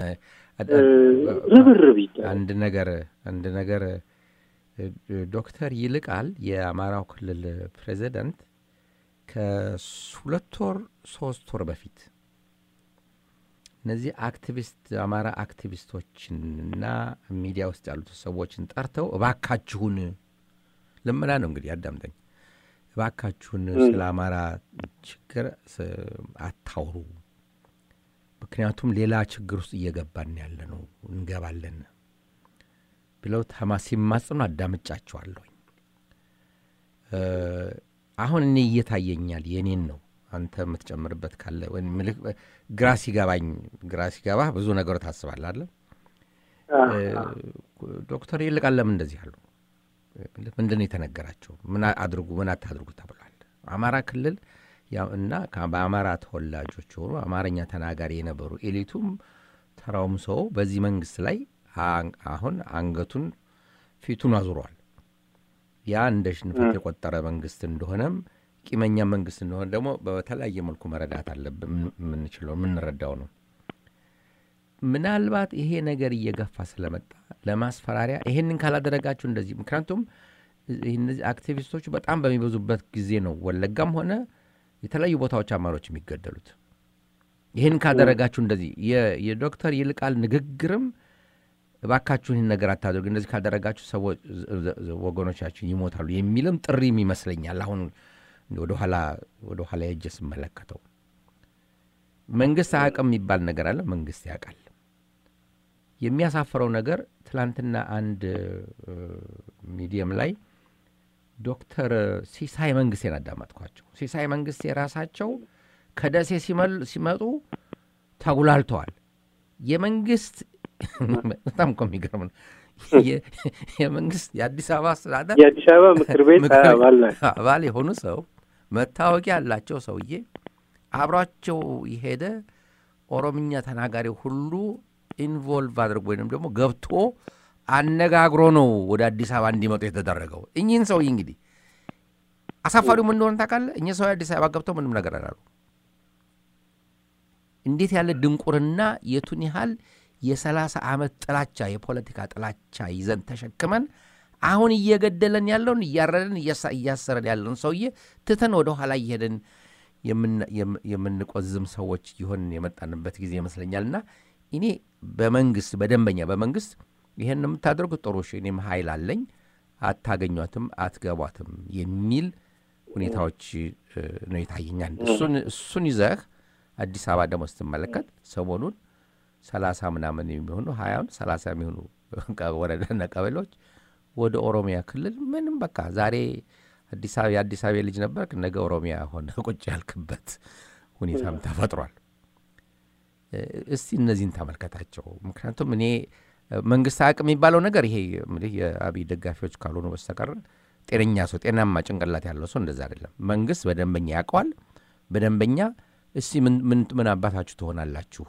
ርብርብ አንድ ነገር አንድ ነገር ዶክተር ይልቃል የአማራው ክልል ፕሬዚደንት ከሁለት ወር ሶስት ወር በፊት እነዚህ አክቲቪስት አማራ አክቲቪስቶችንና ሚዲያ ውስጥ ያሉት ሰዎችን ጠርተው እባካችሁን ልመና ነው እንግዲህ አዳምጠኝ፣ እባካችሁን ስለ አማራ ችግር አታውሩ፣ ምክንያቱም ሌላ ችግር ውስጥ እየገባን ያለ ነው እንገባለን ብለው ተማ ሲማጽኑ አዳምጫቸዋለሁኝ። አሁን እኔ እየታየኛል የኔን ነው አንተ የምትጨምርበት ካለ ግራ ሲገባኝ ግራ ሲገባ ብዙ ነገሩ ታስባለህ አለ ዶክተር ይልቃል ለምን እንደዚህ አሉ? ምንድን ነው የተነገራቸው? ምን አድርጉ ምን አታድርጉ ተብሏል? አማራ ክልል እና በአማራ ተወላጆች የሆኑ አማርኛ ተናጋሪ የነበሩ ኤሊቱም ተራውም ሰው በዚህ መንግስት ላይ አሁን አንገቱን ፊቱን አዙሯል። ያ እንደ ሽንፈት የቆጠረ መንግስት እንደሆነም ቂመኛ መንግስት እንደሆነ ደግሞ በተለያየ መልኩ መረዳት አለብን። የምንችለው የምንረዳው ነው። ምናልባት ይሄ ነገር እየገፋ ስለመጣ ለማስፈራሪያ ይሄንን ካላደረጋችሁ እንደዚህ ምክንያቱም እነዚህ አክቲቪስቶቹ በጣም በሚበዙበት ጊዜ ነው ወለጋም ሆነ የተለያዩ ቦታዎች አማሮች የሚገደሉት። ይህን ካደረጋችሁ እንደዚህ የዶክተር ይልቃል ንግግርም እባካችሁን ይህን ነገር አታደርጉ፣ እንደዚህ ካደረጋችሁ ሰዎች ወገኖቻችን ይሞታሉ የሚልም ጥሪም ይመስለኛል። አሁን ወደ ኋላ ወደ ኋላ ሄጄ ስመለከተው መንግስት አያውቅም የሚባል ነገር አለ። መንግስት ያውቃል። የሚያሳፍረው ነገር ትላንትና አንድ ሚዲየም ላይ ዶክተር ሲሳይ መንግስቴን አዳመጥኳቸው። ሲሳይ መንግስቴ ራሳቸው ከደሴ ሲመጡ ተጉላልተዋል። የመንግስት በጣም እኮ የሚገርም ነው። የመንግስት የአዲስ አበባ አስተዳደር የአዲስ አበባ ምክር ቤት አባል አባል የሆኑ ሰው መታወቂያ ያላቸው ሰውዬ አብሯቸው የሄደ ኦሮምኛ ተናጋሪ ሁሉ ኢንቮልቭ አድርጎ ወይም ደግሞ ገብቶ አነጋግሮ ነው ወደ አዲስ አበባ እንዲመጡ የተደረገው። እኚህን ሰውዬ እንግዲህ አሳፋሪው ምን እንደሆነ ታውቃለህ? እኚህ ሰው አዲስ አበባ ገብተው ምንም ነገር አላሉ። እንዴት ያለ ድንቁርና የቱን ያህል የሰላሳ ዓመት ጥላቻ የፖለቲካ ጥላቻ ይዘን ተሸክመን አሁን እየገደለን ያለውን እያረደን እያሰረን ያለውን ሰውዬ ትተን ወደ ኋላ እየሄደን የምንቆዝም ሰዎች ይሆን የመጣንበት ጊዜ ይመስለኛልና እኔ በመንግስት በደንበኛ በመንግስት ይህን የምታደርጉት ጥሩ እሺ፣ እኔም ኃይል አለኝ አታገኟትም፣ አትገቧትም የሚል ሁኔታዎች ነው የታየኛል። እሱን ይዘህ አዲስ አበባ ደግሞ ስትመለከት ሰሞኑን ሰላሳ ምናምን የሚሆኑ ሀያውን ሰላሳ የሚሆኑ ወረዳና ቀበሌዎች ወደ ኦሮሚያ ክልል ምንም በቃ ዛሬ አዲስ አበባ የአዲስ አበባ ልጅ ነበር፣ ነገ ኦሮሚያ ሆነ ቁጭ ያልክበት ሁኔታም ተፈጥሯል። እስቲ እነዚህን ተመልከታቸው። ምክንያቱም እኔ መንግስት አቅም የሚባለው ነገር ይሄ የአብይ ደጋፊዎች ካልሆኑ በስተቀር ጤነኛ ሰው ጤናማ ጭንቅላት ያለው ሰው እንደዛ አይደለም። መንግስት በደንበኛ ያውቀዋል። በደንበኛ እስቲ ምን አባታችሁ ትሆናላችሁ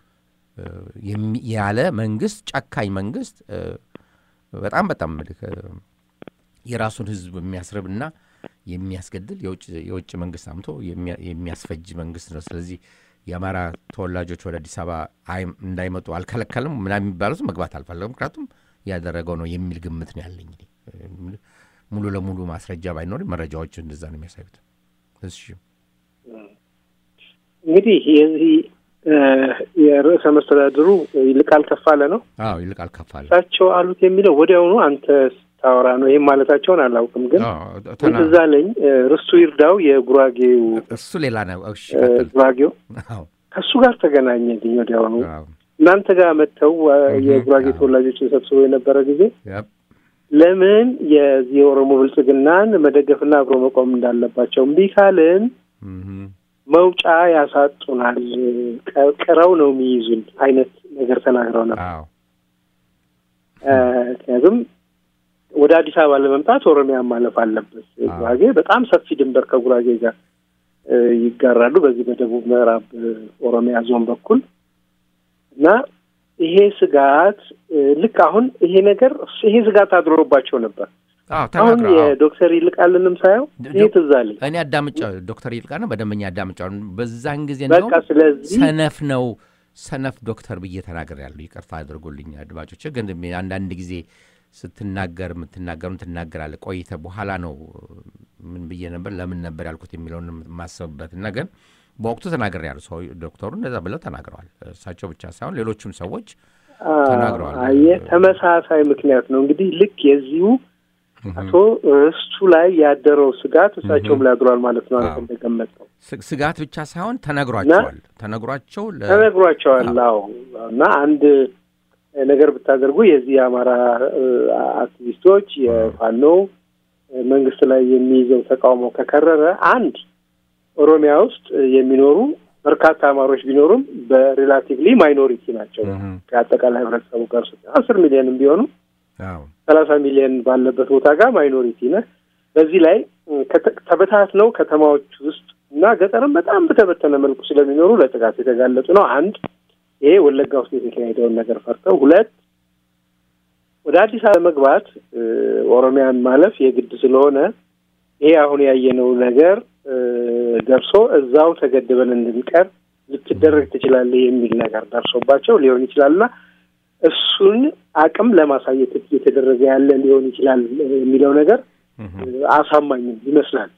ያለ መንግስት፣ ጨካኝ መንግስት በጣም በጣም የራሱን ህዝብ የሚያስርብና የሚያስገድል የውጭ መንግስት አምቶ የሚያስፈጅ መንግስት ነው። ስለዚህ የአማራ ተወላጆች ወደ አዲስ አበባ እንዳይመጡ አልከለከልም ምናምን የሚባሉት መግባት አልፈለግም፣ ምክንያቱም ያደረገው ነው የሚል ግምት ነው ያለኝ። ሙሉ ለሙሉ ማስረጃ ባይኖርም መረጃዎች እንደዛ ነው የሚያሳዩት። እሺ እንግዲህ የዚህ የርዕሰ መስተዳድሩ ይልቃል ከፋለ ነው። አዎ ይልቃል ከፋለ እሳቸው አሉት የሚለው ወዲያውኑ አንተ ስታወራ ነው። ይህም ማለታቸውን አላውቅም፣ ግን ትዝ አለኝ ርስቱ ይርዳው የጉራጌው እሱ ሌላ ነው። እሺ ጉራጌው ከእሱ ጋር ተገናኘልኝ ወዲያውኑ እናንተ ጋር መጥተው የጉራጌ ተወላጆችን ሰብስበው የነበረ ጊዜ ለምን የዚህ የኦሮሞ ብልጽግናን መደገፍና አብሮ መቆም እንዳለባቸው እምቢ ካልን መውጫ ያሳጡናል፣ ቅረው ነው የሚይዙን አይነት ነገር ተናግረው ነበር። ምክንያቱም ወደ አዲስ አበባ ለመምጣት ኦሮሚያ ማለፍ አለበት። ጉራጌ በጣም ሰፊ ድንበር ከጉራጌ ጋር ይጋራሉ፣ በዚህ በደቡብ ምዕራብ ኦሮሚያ ዞን በኩል እና ይሄ ስጋት ልክ አሁን ይሄ ነገር ይሄ ስጋት አድሮባቸው ነበር። አሁን የዶክተር ይልቃልንም ሳየው ይህ ትዝ አለኝ። እኔ አዳምጫ ዶክተር ይልቃል በደንበኛ አዳምጫ በዛን ጊዜ በቃ ስለዚህ ሰነፍ ነው ሰነፍ ዶክተር ብዬ ተናግሬያለሁ። ይቅርታ አድርጎልኝ አድማጮች። ግን አንዳንድ ጊዜ ስትናገር የምትናገሩን ትናገራለህ። ቆይተህ በኋላ ነው ምን ብዬ ነበር ለምን ነበር ያልኩት የሚለውን የማሰብበት እና ግን በወቅቱ ተናግሬያለሁ። ሰው ዶክተሩ እንደዛ ብለው ተናግረዋል። እሳቸው ብቻ ሳይሆን ሌሎችም ሰዎች ተናግረዋል። ተመሳሳይ ምክንያት ነው እንግዲህ ልክ የዚሁ አቶ ርስቱ ላይ ያደረው ስጋት እሳቸውም ላይ አድሯል ማለት ነው። አንተ እንደገመጠው ስጋት ብቻ ሳይሆን ተነግሯቸዋል ተነግሯቸው ተነግሯቸዋል። አዎ እና አንድ ነገር ብታደርጉ የዚህ የአማራ አክቲቪስቶች የፋኖ መንግስት ላይ የሚይዘው ተቃውሞ ከከረረ አንድ ኦሮሚያ ውስጥ የሚኖሩ በርካታ አማሮች ቢኖሩም በሪላቲቭሊ ማይኖሪቲ ናቸው ከአጠቃላይ ህብረተሰቡ ጋር አስር ሚሊዮንም ቢሆኑ ሰላሳ ሚሊዮን ባለበት ቦታ ጋር ማይኖሪቲ ነህ። በዚህ ላይ ተበታት ነው ከተማዎች ውስጥ እና ገጠርም በጣም በተበተነ መልኩ ስለሚኖሩ ለጥቃት የተጋለጡ ነው። አንድ ይሄ ወለጋ ውስጥ የተካሄደውን ነገር ፈርተው፣ ሁለት ወደ አዲስ አበባ መግባት ኦሮሚያን ማለፍ የግድ ስለሆነ ይሄ አሁን ያየነው ነገር ደርሶ እዛው ተገድበን እንድንቀር ልትደረግ ትችላለህ የሚል ነገር ደርሶባቸው ሊሆን ይችላልና እሱን አቅም ለማሳየት እየተደረገ ያለ ሊሆን ይችላል የሚለው ነገር አሳማኝም ይመስላል።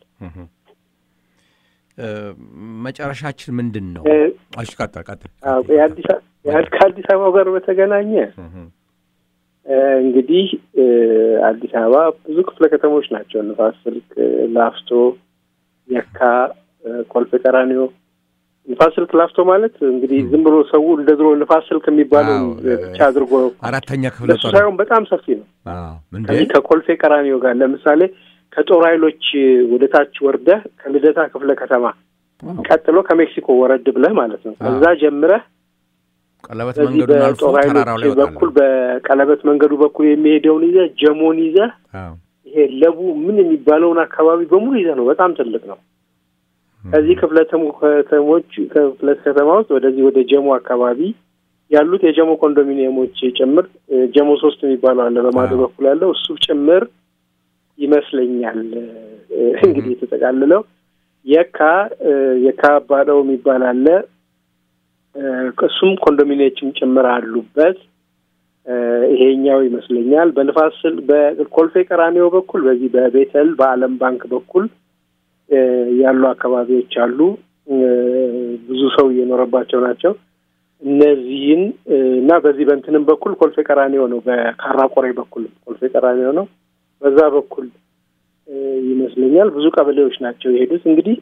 መጨረሻችን ምንድን ነው? እሺ ቀጥል ቀጥል። ከአዲስ አበባ ጋር በተገናኘ እንግዲህ አዲስ አበባ ብዙ ክፍለ ከተሞች ናቸው። ንፋስ ስልክ፣ ላፍቶ፣ የካ፣ ኮልፌ ቀራኒዮ። ንፋስ ስልክ ላፍቶ ማለት እንግዲህ ዝም ብሎ ሰው እንደ ድሮ ንፋስ ስልክ የሚባለው ብቻ አድርጎ አራተኛ ክፍለ እሱ ሳይሆን በጣም ሰፊ ነው። እንዴ ከዚህ ከኮልፌ ቀራኒዮ ጋር ለምሳሌ ከጦር ኃይሎች ወደ ታች ወርደህ ከልደታ ክፍለ ከተማ ቀጥሎ ከሜክሲኮ ወረድ ብለህ ማለት ነው። ከዛ ጀምረህ ቀለበት በዚህ መንገዱን አልፎ በጦር ተራራው ላይ ኃይሎች ይወጣል። በኩል በቀለበት መንገዱ በኩል የሚሄደውን ይዘህ ጀሞን ይዘህ አዎ። ይሄ ለቡ ምን የሚባለውን አካባቢ በሙሉ ይዘህ ነው። በጣም ትልቅ ነው። ከዚህ ክፍለ ተሞ- ከተሞች ክፍለ ከተማ ውስጥ ወደዚህ ወደ ጀሞ አካባቢ ያሉት የጀሞ ኮንዶሚኒየሞች ጭምር እ፣ ጀሞ ሶስት የሚባለው አለ በማዶ አዎ። በኩል ያለው እሱ ጭምር ይመስለኛል እ፣ እንግዲህ የተጠቃልለው የካ እ፣ የካ ባለው የሚባል አለ እ፣ እሱም ኮንዶሚኒየሞችም ጭምር አሉበት። እ፣ ይሄኛው ይመስለኛል በንፋስ ስል በኮልፌ ቀራኒዮ በኩል በዚህ በቤተል በዓለም ባንክ በኩል እ፣ ያሉ አካባቢዎች አሉ። እ፣ ብዙ ሰው እየኖረባቸው ናቸው። እነዚህን እ፣ እና በዚህ በእንትንም በኩል ኮልፌ ቀራኒዮ ነው። በካራ ቆሬ በኩል ኮልፌ ቀራኒዮ ነው። በዛ በኩል እ፣ ይመስለኛል ብዙ ቀበሌዎች ናቸው የሄዱት። እንግዲህ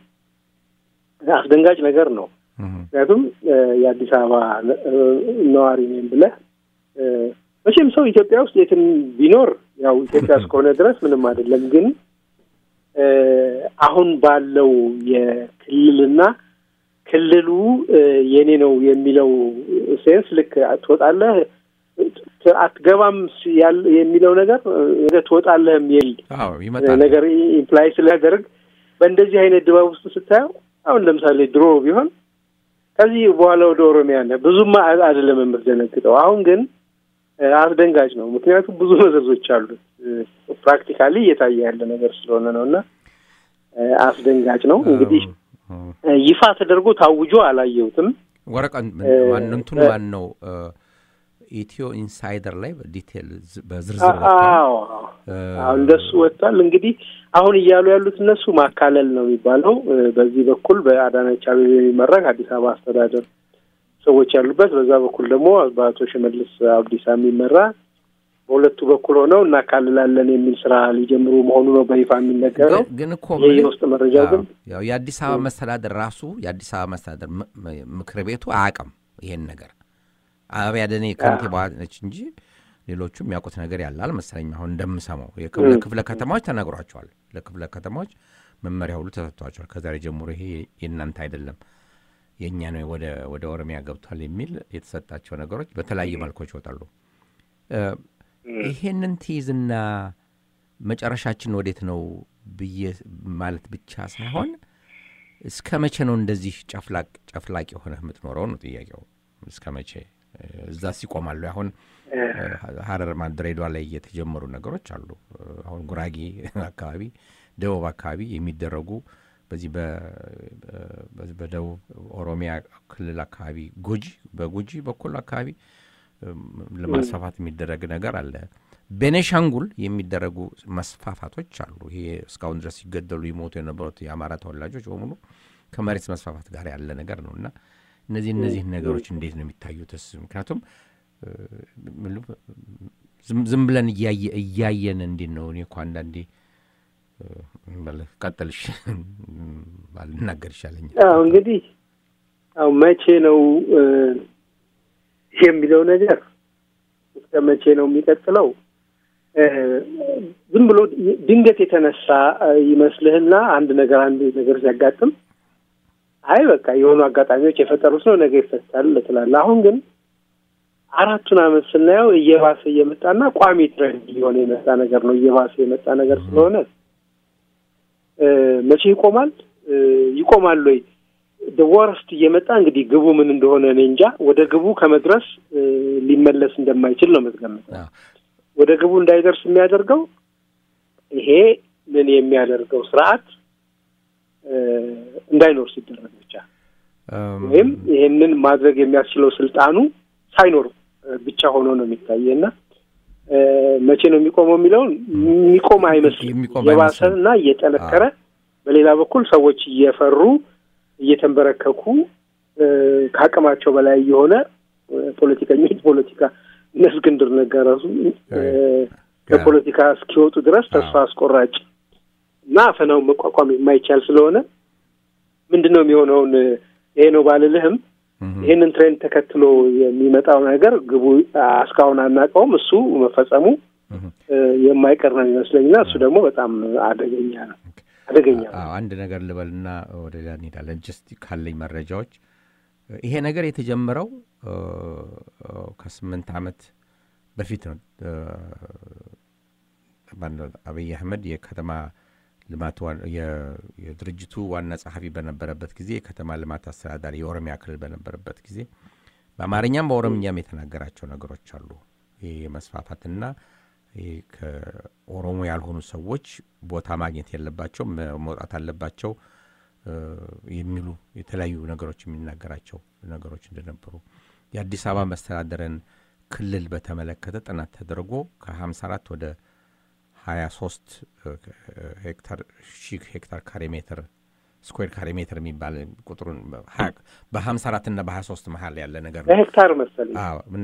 አስደንጋጭ ነገር ነው። እህ። ምክንያቱም እ፣ የአዲስ አበባ እ፣ ነዋሪ ነኝ ብለህ እ፣ መቼም ሰው ኢትዮጵያ ውስጥ የትም ቢኖር ያው ኢትዮጵያ እስከሆነ ድረስ ምንም አይደለም። ግን እ፣ አሁን ባለው የክልልና ክልሉ እ፣ የኔ ነው የሚለው ሴንስ ልክ ትወጣለህ ት- አትገባም ስ- ያል- የሚለው ነገር እ፣ ትወጣለህ የሚል አዎ ይመጣል። ነገር ኢምፕላይ ስለያደርግ በእንደዚህ አይነት ድባብ ውስጥ ስታየው አሁን ለምሳሌ ድሮ ቢሆን ከዚህ በኋላ ወደ ኦሮሚያ ነህ ብዙም አ- አይደለም የምትደነግጠው። አሁን ግን እ፣ አስደንጋጭ ነው። ምክንያቱም ብዙ መዘዞች አሉት። ፕራክቲካሊ እየታየ ያለ ነገር ስለሆነ ነው እና እ፣ አስደንጋጭ ነው። እንግዲህ እ፣ እ፣ ይፋ ተደርጎ ታውጆ አላየሁትም። ወረቀት እ፣ ማን እንትኑ እ፣ ማን ነው? እ፣ ኢትዮ ኢንሳይደር ላይ በዲቴል ዝ- በዝርዝር ወጥቷል። አዎ እ፣ አዎ እንደሱ ወጥቷል። እንግዲህ አሁን እያሉ ያሉት እነሱ ማካለል ነው የሚባለው። እ፣ በዚህ በኩል በአዳነች አቤቤ የሚመራ አዲስ አበባ አስተዳደር ሰዎች ያሉበት፣ በዛ በኩል ደግሞ በአቶ ሽመልስ አብዲሳ የሚመራ በሁለቱ በኩል ሆነው እናካልላለን የሚል ስራ ሊጀምሩ መሆኑ ነው በይፋ የሚነገረው። ግን- ግን እኮ ይህ ምን- የውስጥ መረጃው ግን አዎ፣ ያው የአዲስ አበባ መስተዳደር ራሱ የአዲስ አበባ መስተዳደር ም- ም- ምክር ቤቱ አያውቅም ይሄን ነገር። አበባ ደኔ ከንቲባ ነች እንጂ ሌሎቹ የሚያውቁት ነገር ያለ አልመሰለኝም። አሁን እንደምሰማው የክፍለ ክፍለ ከተማዎች ተነግሯቸዋል። ለክፍለ ከተማዎች መመሪያ ሁሉ ተሰጥቷቸዋል። ከዛሬ ጀምሮ ይሄ የእናንተ አይደለም የእኛ ነው ወደ ወደ ኦሮሚያ ገብቷል የሚል የተሰጣቸው ነገሮች በተለያዩ መልኮች ይወጣሉ። እ፣ ይሄንን ትይዝና መጨረሻችን ወዴት ነው ብዬ ማለት ብቻ ሳይሆን እስከ መቼ ነው እንደዚህ ጨፍላቅ ጨፍላቅ የሆነ የምትኖረው ነው ጥያቄው። እስከ መቼ እ፣ እዛስ ይቆማሉ? አሁን እ፣ ሀረር ማ ድሬዳዋ ላይ የተጀመሩ ነገሮች አሉ። እ፣ አሁን ጉራጌ አካባቢ፣ ደቡብ አካባቢ የሚደረጉ በዚህ በ- በ- በደቡብ ኦሮሚያ ክልል አካባቢ ጉጂ በጉጂ በኩል አካባቢ እም፣ ለማስፋፋት የሚደረግ ነገር አለ። ቤኔሻንጉል የሚደረጉ መስፋፋቶች አሉ። ይሄ እስካሁን ድረስ ሲገደሉ ይሞቱ የነበሩት የአማራ ተወላጆች በሙሉ ከመሬት መስፋፋት ጋር ያለ ነገር ነው እና እነዚህ እነዚህ ነገሮች እንዴት ነው የሚታዩትስ? ምክንያቱም እ፣ ምሉ- ዝም- ዝም ብለን እያየ- እያየን እንዴት ነው እኔ እኮ አንዳንዴ እ፣ በል- ቀጥልሽ ባልናገር ይሻለኛል። አዎ እንግዲህ አዎ መቼ ነው እ፣ የሚለው ነገር እስከ መቼ ነው የሚቀጥለው? እ፣ ዝም ብሎ ድንገት የተነሳ እ፣ ይመስልህና አንድ ነገር አንድ ነገር ሲያጋጥም አይ በቃ የሆኑ አጋጣሚዎች የፈጠሩት ነው ነገ ይፈታል ትላለህ። አሁን ግን አራቱን ዓመት ስናየው እየባሰ እየመጣና ቋሚ ትሬንድ እየሆነ የመጣ ነገር ነው። እየባሰ የመጣ ነገር ስለሆነ እ፣ መቼ ይቆማል? እ፣ ይቆማል ወይ? ወረስት እየመጣ እንግዲህ ግቡ ምን እንደሆነ እኔ እንጃ። ወደ ግቡ ከመድረስ እ፣ ሊመለስ እንደማይችል ነው የምትገምተው። አዎ። ወደ ግቡ እንዳይደርስ የሚያደርገው ይሄ ምን የሚያደርገው ስርዓት እ፣ እንዳይኖር ሲደረግ ብቻ እም፣ ወይም ይሄንን ማድረግ የሚያስችለው ስልጣኑ ሳይኖር እ፣ ብቻ ሆኖ ነው የሚታየ እና እ፣ መቼ ነው የሚቆመው የሚለውን የሚቆም አይመስልም። የሚቆም የባሰ አይመስልም። እና እየጠነከረ በሌላ በኩል ሰዎች እየፈሩ እየተንበረከኩ እ፣ ከአቅማቸው በላይ የሆነ እ፣ ፖለቲከኞች ፖለቲካ እነ እስክንድር ነጋ ራሱ ከፖለቲካ እስኪወጡ ድረስ ተስፋ አስቆራጭ እና አፈናውን መቋቋም የማይቻል ስለሆነ ምንድን ነው የሚሆነውን ይሄ ነው ባልልህም ይህንን ትሬንድ ተከትሎ የሚመጣው ነገር ግቡ እስካሁን አናውቀውም። እሱ መፈጸሙ የማይቀር ነው የሚመስለኝና እሱ ደግሞ በጣም አደገኛ ነው አደገኛ ነው። አንድ ነገር ልበልና ወደ ሌላ እንሄዳለን። ጀስት ካለኝ መረጃዎች ይሄ ነገር የተጀመረው ከስምንት ዓመት በፊት ነው። አብይ አህመድ የከተማ ልማት የድርጅቱ ዋና ጸሐፊ በነበረበት ጊዜ የከተማ ልማት አስተዳዳሪ የኦሮሚያ ክልል በነበረበት ጊዜ በአማርኛም በኦሮምኛም የተናገራቸው ነገሮች አሉ። ይህ የመስፋፋትና ከኦሮሞ ያልሆኑ ሰዎች ቦታ ማግኘት የለባቸው መውጣት አለባቸው የሚሉ የተለያዩ ነገሮች የሚናገራቸው ነገሮች እንደነበሩ የአዲስ አበባ መስተዳደርን ክልል በተመለከተ ጥናት ተደርጎ ከ54 ወደ 23 ሄክታር ሺህ ሄክታር ካሬ ሜትር ስኩዌር ካሬ ሜትር የሚባል ቁጥሩን በ54 እና በ23 መሀል ያለ ነገር ነው። ሄክታር መሰለኝ እና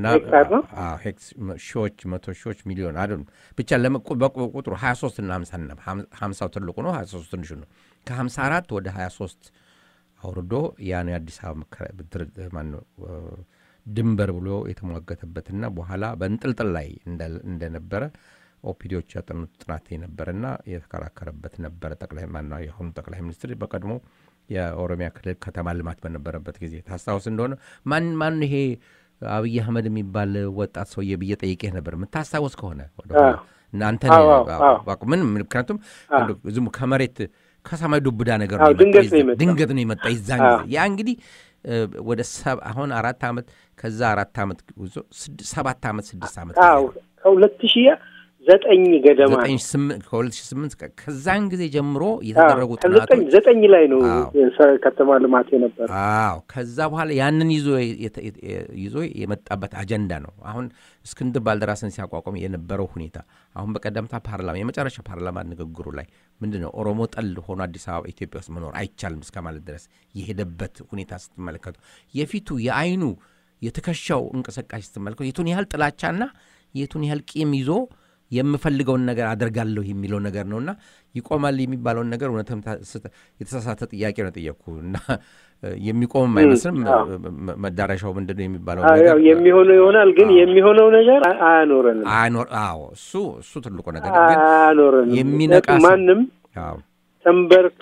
ሺዎች፣ መቶ ሺዎች፣ ሚሊዮን አይደሉም ብቻ ቁጥሩ 23 እና 50 ትልቁ ነው፣ 23 ትንሹ ነው። ከ54 ወደ 23 አውርዶ ያን የአዲስ አበባ ማነው ድንበር ብሎ የተሟገተበትና በኋላ በእንጥልጥል ላይ እንደነበረ ኦፒዲዎች ያጠኑት ጥናት የነበረና የተከራከረበት ነበረ። ጠቅላይ ማና የአሁኑ ጠቅላይ ሚኒስትር በቀድሞ የኦሮሚያ ክልል ከተማ ልማት በነበረበት ጊዜ ታስታውስ እንደሆነ ማን ማን ይሄ አብይ አህመድ የሚባል ወጣት ሰውዬ ብዬ ጠይቄህ ነበር የምታስታውስ ከሆነ እናንተ ምን ምክንያቱም ዝም ከመሬት ከሰማይ ዱብዳ ነገር ድንገት ነው የመጣ ይዛን ጊዜ ያ እንግዲህ ወደ አሁን አራት ዓመት ከዛ አራት ዓመት ጉዞ ሰባት ዓመት ስድስት ዓመት ከሁለት ሺህ ዘጠኝ ገደማ ከሁለት ሺህ ስምንት ከዛን ጊዜ ጀምሮ የተደረጉ ጥናቶች ዘጠኝ ላይ ነው ከተማ ልማት የነበረ። አዎ ከዛ በኋላ ያንን ይዞ ይዞ የመጣበት አጀንዳ ነው። አሁን እስክንድር ባልደራስን ሲያቋቋም የነበረው ሁኔታ አሁን በቀደምታ ፓርላማ የመጨረሻ ፓርላማ ንግግሩ ላይ ምንድን ነው ኦሮሞ ጠል ሆኖ አዲስ አበባ ኢትዮጵያ ውስጥ መኖር አይቻልም እስከ ማለት ድረስ የሄደበት ሁኔታ ስትመለከቱ የፊቱ የአይኑ የትከሻው እንቅስቃሴ ስትመለከቱ የቱን ያህል ጥላቻና የቱን ያህል ቂም ይዞ የምፈልገውን ነገር አደርጋለሁ የሚለው ነገር ነውና ይቆማል የሚባለውን ነገር እውነትም የተሳሳተ ጥያቄ ነው ጠየቅኩ እና የሚቆምም አይመስልም። መዳረሻው ምንድን ነው የሚባለው ነገር የሚሆነው ይሆናል፣ ግን የሚሆነው ነገር አያኖረንም። አዎ እሱ እሱ ትልቁ ነገር ግን አያኖረንም። የሚነቃ ማንም ተንበርክ